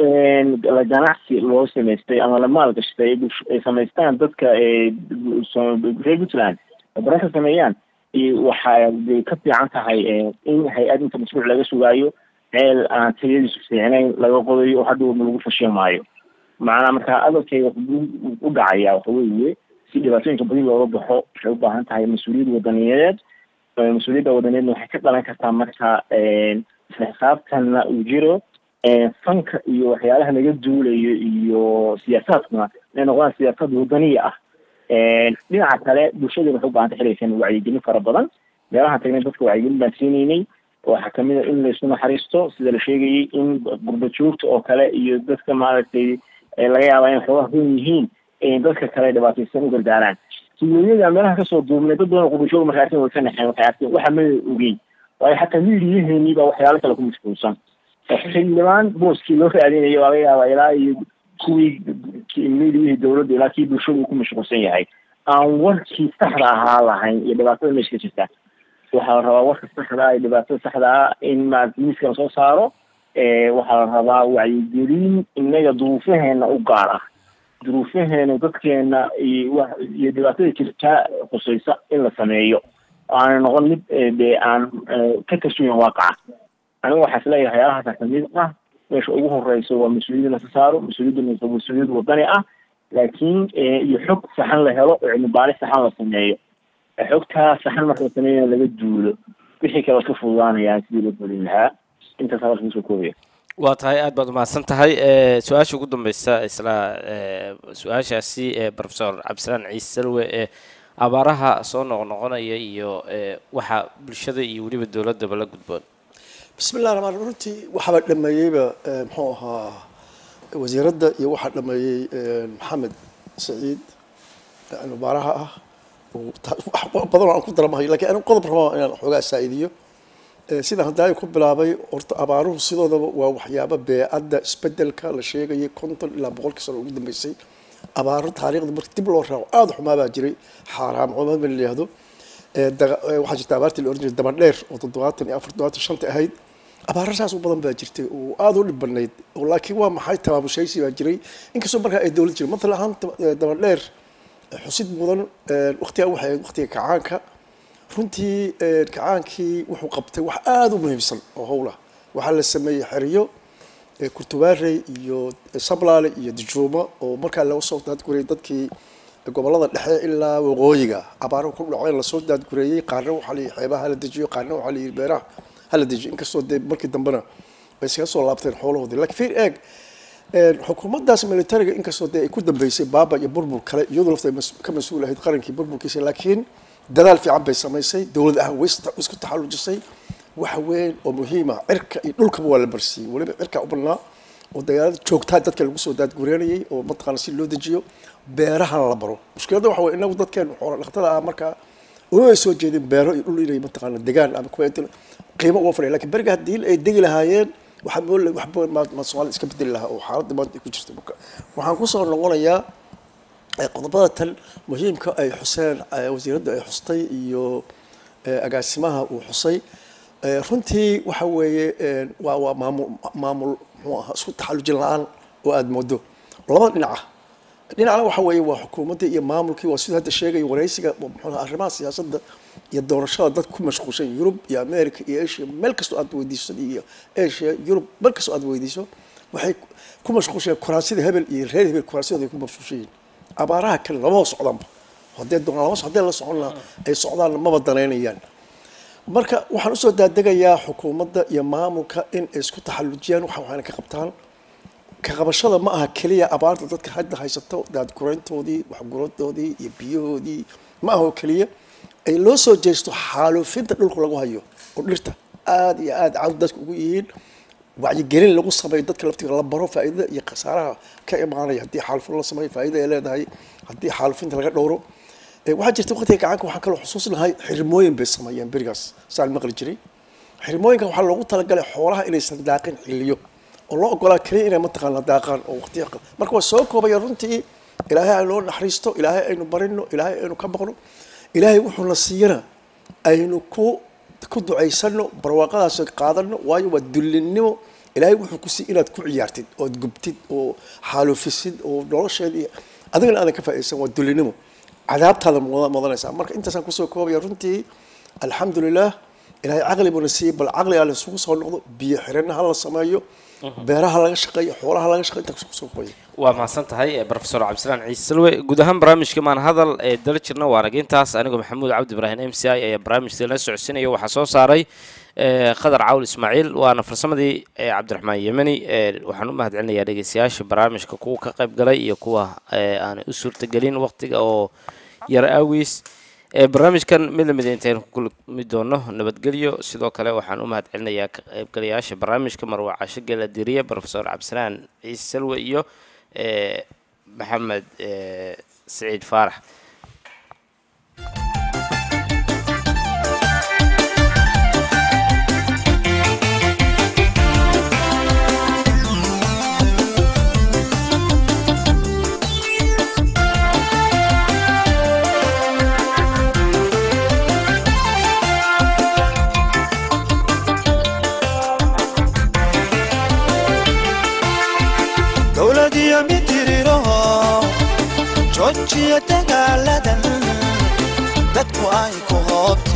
la ganacsi loo samaystay ama la maalgashtay ay bulsh- ay samaystaan dadka ee so- reer puntland oo baran ka sameeyaan iyo waxa ay ka fiican tahay eh, in hay-ad inta mashruuc laga sugaayo ceel aan tayadiisu fiicnayn laga qodayo oo hadhow lagu fashin maayo macnaha marka adalkayga wuxuu u dhacaya waxa weeye si dhibaatooyinka badi looga baxo waxay u baahan tahay mas-uuliyad wadaniyadeed Eh, mas-uuliyadda wadaneedna waxay ka dhalan kartaa marka isla xisaabtanna uu jiro eh, fanka iyo waxyaalaha laga duulayo iyo siyaasaadkuna inay noqdaan siyaasad wadaniya ah dhinaca kale bulshada waxay u baahanta xiliysan wacyigelin fara badan meelahaan tagnay dadka wacyigelin baan siinaynay waxaa kamid a in laysu naxariisto sida la sheegayay in gurba joogta oo kale iyo dadka maaragtay eh, laga yaaba in xoogaha hoon yihiin in dadka kale dhibaataysan u gargaaraan siweeyada meelaha kasoo duubnay dad badan oo gurba joog markay arkeen way ka naxeen waxay arkeen waxa ma ogey waayo xataa miidiyaheenii baa waxyaalo kale ku mashquulsan xildhibaan booskii loo raadinayo waa laga yaabaa ilaa iyo kuwii miidiyihii dowladda ilaa kii bulshadu uu ku mashquulsan yahay aan warkii saxda ahaa lahayn iyo dhibaatada meesha ka jirta waxaa la rabaa warka saxda ah iyo dhibaatada saxda ah in maarata miiska lasoo saaro Eh, waxaa la rabaa wacyigelin inaga duruufaheena u gaar ah duruufaheena dadkeena iyo wa iyo dhibaatada jirta khusaysa in la sameeyo aanay noqon mid eh, dee aan eh, ka kasuyan waaqaca anigu waxaa isleeyahay waxyaalahaasa kamid ah meesha ugu horeyso waa mas-uuliyad lasa saaro mas-uuliyaduna waa mas-uuliyad wadani ah laakiin iyo xog saxan la helo oo cilmi baaris saxan la sameeyo xogtaa saxan marka la sameeyo laga duulo wixii kale iska fududaanayaan sidii loo fulin lahaa intaas hadalka kusoo koobaya waa tahay aad baad umahadsan tahay su-aasha ugu dambeysa isla su-aashaasi profesor cabdisalaan ciise salwe ee abaaraha soo noqnoqonaya iyo waxa bulshada iyo weliba dowladaba la gudboon bismi llah ramaan runtii waxaaba dhameeyeyba muxuu ahaa wasiiradda iyo waxaa dhameeyey maxamed saciid mubaaraha ah badan aan ku daramahay lakiin anigu qodob rabaa inaan xoogaa saa'idiyo sidaan hadaayo ku bilaabay horta abaaruhu sidoodaba waa waxyaaba beecadda isbedelka la sheegayay konton ilaa boqolkii sano ugu dambeysay abaaro taariikhda marka dib loo raaco aada xumaa baa jiray xaaraam xumaa ba la yihahdo waxaa jirta abaartii la oran jiray dabadheer oo toddobaatan iyo afar toddobaatan shanta ahayd abaaro saas u badan baa jirtay oo aada u dhib badnayd laakiin waa maxay tabaabushaysi baa jiray inkastoo markaa ay dowlad jiray mathalan ahaan dabadheer xusid mudan waqtigaa waxay ahayd waqtiga kacaanka runtii kacaankii wuxuu qabtay wax aada u muhiimsan oo howlah waxaa la sameeyey xeriyo kurtubaarey iyo sablaale iyo dijuumo oo markaa laga soo daadgurayay dadkii gobolada dhexe ilaa waqooyiga abaaro ku dhaceen lasoo daadgureeyey qaarna waxaa la yihi xeebaha hala dejiyo qaarna waxaa la yihi beeraha hala dejiyo inkastoo dee markii dambena ay iskaga soo laabteen xoolahoodii lakiin fiir eeg xukuumaddaas militariga inkastoo dee ay ku dambeysay baaba iyo burbur kale iyadoo lafta ka mas-uul ahayd qarankii burburkiisa laakiin dadaal fiican bay samaysay dowlad ahaan way isku taxallujisay wax weyn oo muhiima cirka iyo dhulkaba waa la barsiiyey weliba cirkaa u badnaa oo dagaalada joogtaa dadka lagu soo daadgureynayay oo mataqaana si loo dejiyo beerahana la baro mushkiladda waxa wey inagu dadkeen xoola dhaqatada ah markaa uma ay soo jeedin beero iyo dhul inay mataqaana degaan ama kuwa qiimo uga fadhiya lakin beriga haddii ay degi lahaayeen waxaa mool waxba ma soomaalida iska bedeli lahaa oo xaaladda maanta ay ku jirta marka waxaan kusoo noqonayaa qodobada tan muhiimka ay xuseen wasiiradda ay xustay iyo agaasimaha uu xusay runtii waxa weeye waa waa maamul maamul muxuu ahaa isku taxallujin la-aan oo aada moodo labada dhinaca dhinacna waxa weeye waa xukuumadda iyo maamulkii waa siduu hadda sheegaya waraysiga muxuu ahaa arrimaha siyaasadda iyo doorashada dad ku mashquulsan yurub iyo america iyo asia meel kastoo aad weydiiso iyo asia yurub meel kastoo aad weydiiso waxay ku mashquulshan kuraasyada hebel iyo reer hebel kuraasyadooda ay ku mashquulshan yihiin abaaraha kale lamaba socdanba hadee doonaan lama hadee la socon lahaa ay socdaan maba danaynayaan marka waxaan usoo daadegayaa xukuumadda iyo maamulka in ay isku taxallujiyaan waxa waxayna ka qabtaan ka qabashada ma aha keliya abaarta dadka hadda haysato daadgurayntoodii waxgurantoodii iyo biyahoodii ma aha oo keliya ay loo soo jeesto xaaluufinta dhulka lagu hayo oo dhirta aada iyo aada cawd dadka ugu yihiin wacyigelin lagu sameeyo dadka laftiga la baro faa'iidada iyo khasaaraha ka imaanaya haddii xaalufin la sameeyo faa'iida ay leedahay haddii xaalufinta laga dhowro waxaa jirta waqtiga gacanka waxaan kaloo xusuusnahay xirmooyin bay sameeyeen berigaas saan maqli jiray xirmooyinka waxaa loogu talagalay xoolaha inaysan daaqin xiliyo oo loo ogolaa keliya inay mataqaana daaqaan oo waqtiya marka waa soo koobaya runtii ilaahay aynoo naxariisto ilaahay aynu barino ilaahay aynu ka baqno ilaahay wuxuuna siiyana aynu ku ku ducaysano barwaaqadaas qaadano waayo waa dullinnimo ilaahay wuxuu ku siiy inaad ku ciyaartid ood gubtid oo xaalufisid oo nolosheedii adigana aadan ka faa'iidaysan waa dullinnimo cadaabtaada mudanaysaa marka intaasaan kusoo koobaya runtii alxamdulilah ilaahay caqli buuna siiyey bal caqli aa laisugu soo noqdo biyo xirina ha la sameeyo beeraha laga shaqeeyo xoolaha laga shaqeyo intaa kusoo koobaya waa mahadsan tahay profesor cabdisalaan ciise salwe guud ahaan barnaamijka maan hadal ee dala jirna waa nagintaas anigoo maxamuud cabdi ibraahim m c i ayaa barnaamijka la socodsiinaya waxaa soo saaray khadar cawl ismaaciil waana farsamadii cabdiraxmaan yemeni waxaan u mahad celinayaa dhegeystayaasha barnaamijka kuwa ka qayb galay iyo kuwa aanay u suurtagelin waqtiga oo yar aawiis barnaamijkan mid lamid intaynu ku kulmi doono nabadgelyo sidoo kale waxaan u mahad celinayaa ka qaybgalayaasha barnaamijka marwa caasho geeladiriye profesor cabdisalaan ciise salwe iyo maxamed saciid faarax dowladiyo mitiriraho joojiya dagaaladan dadku ay ku hoobta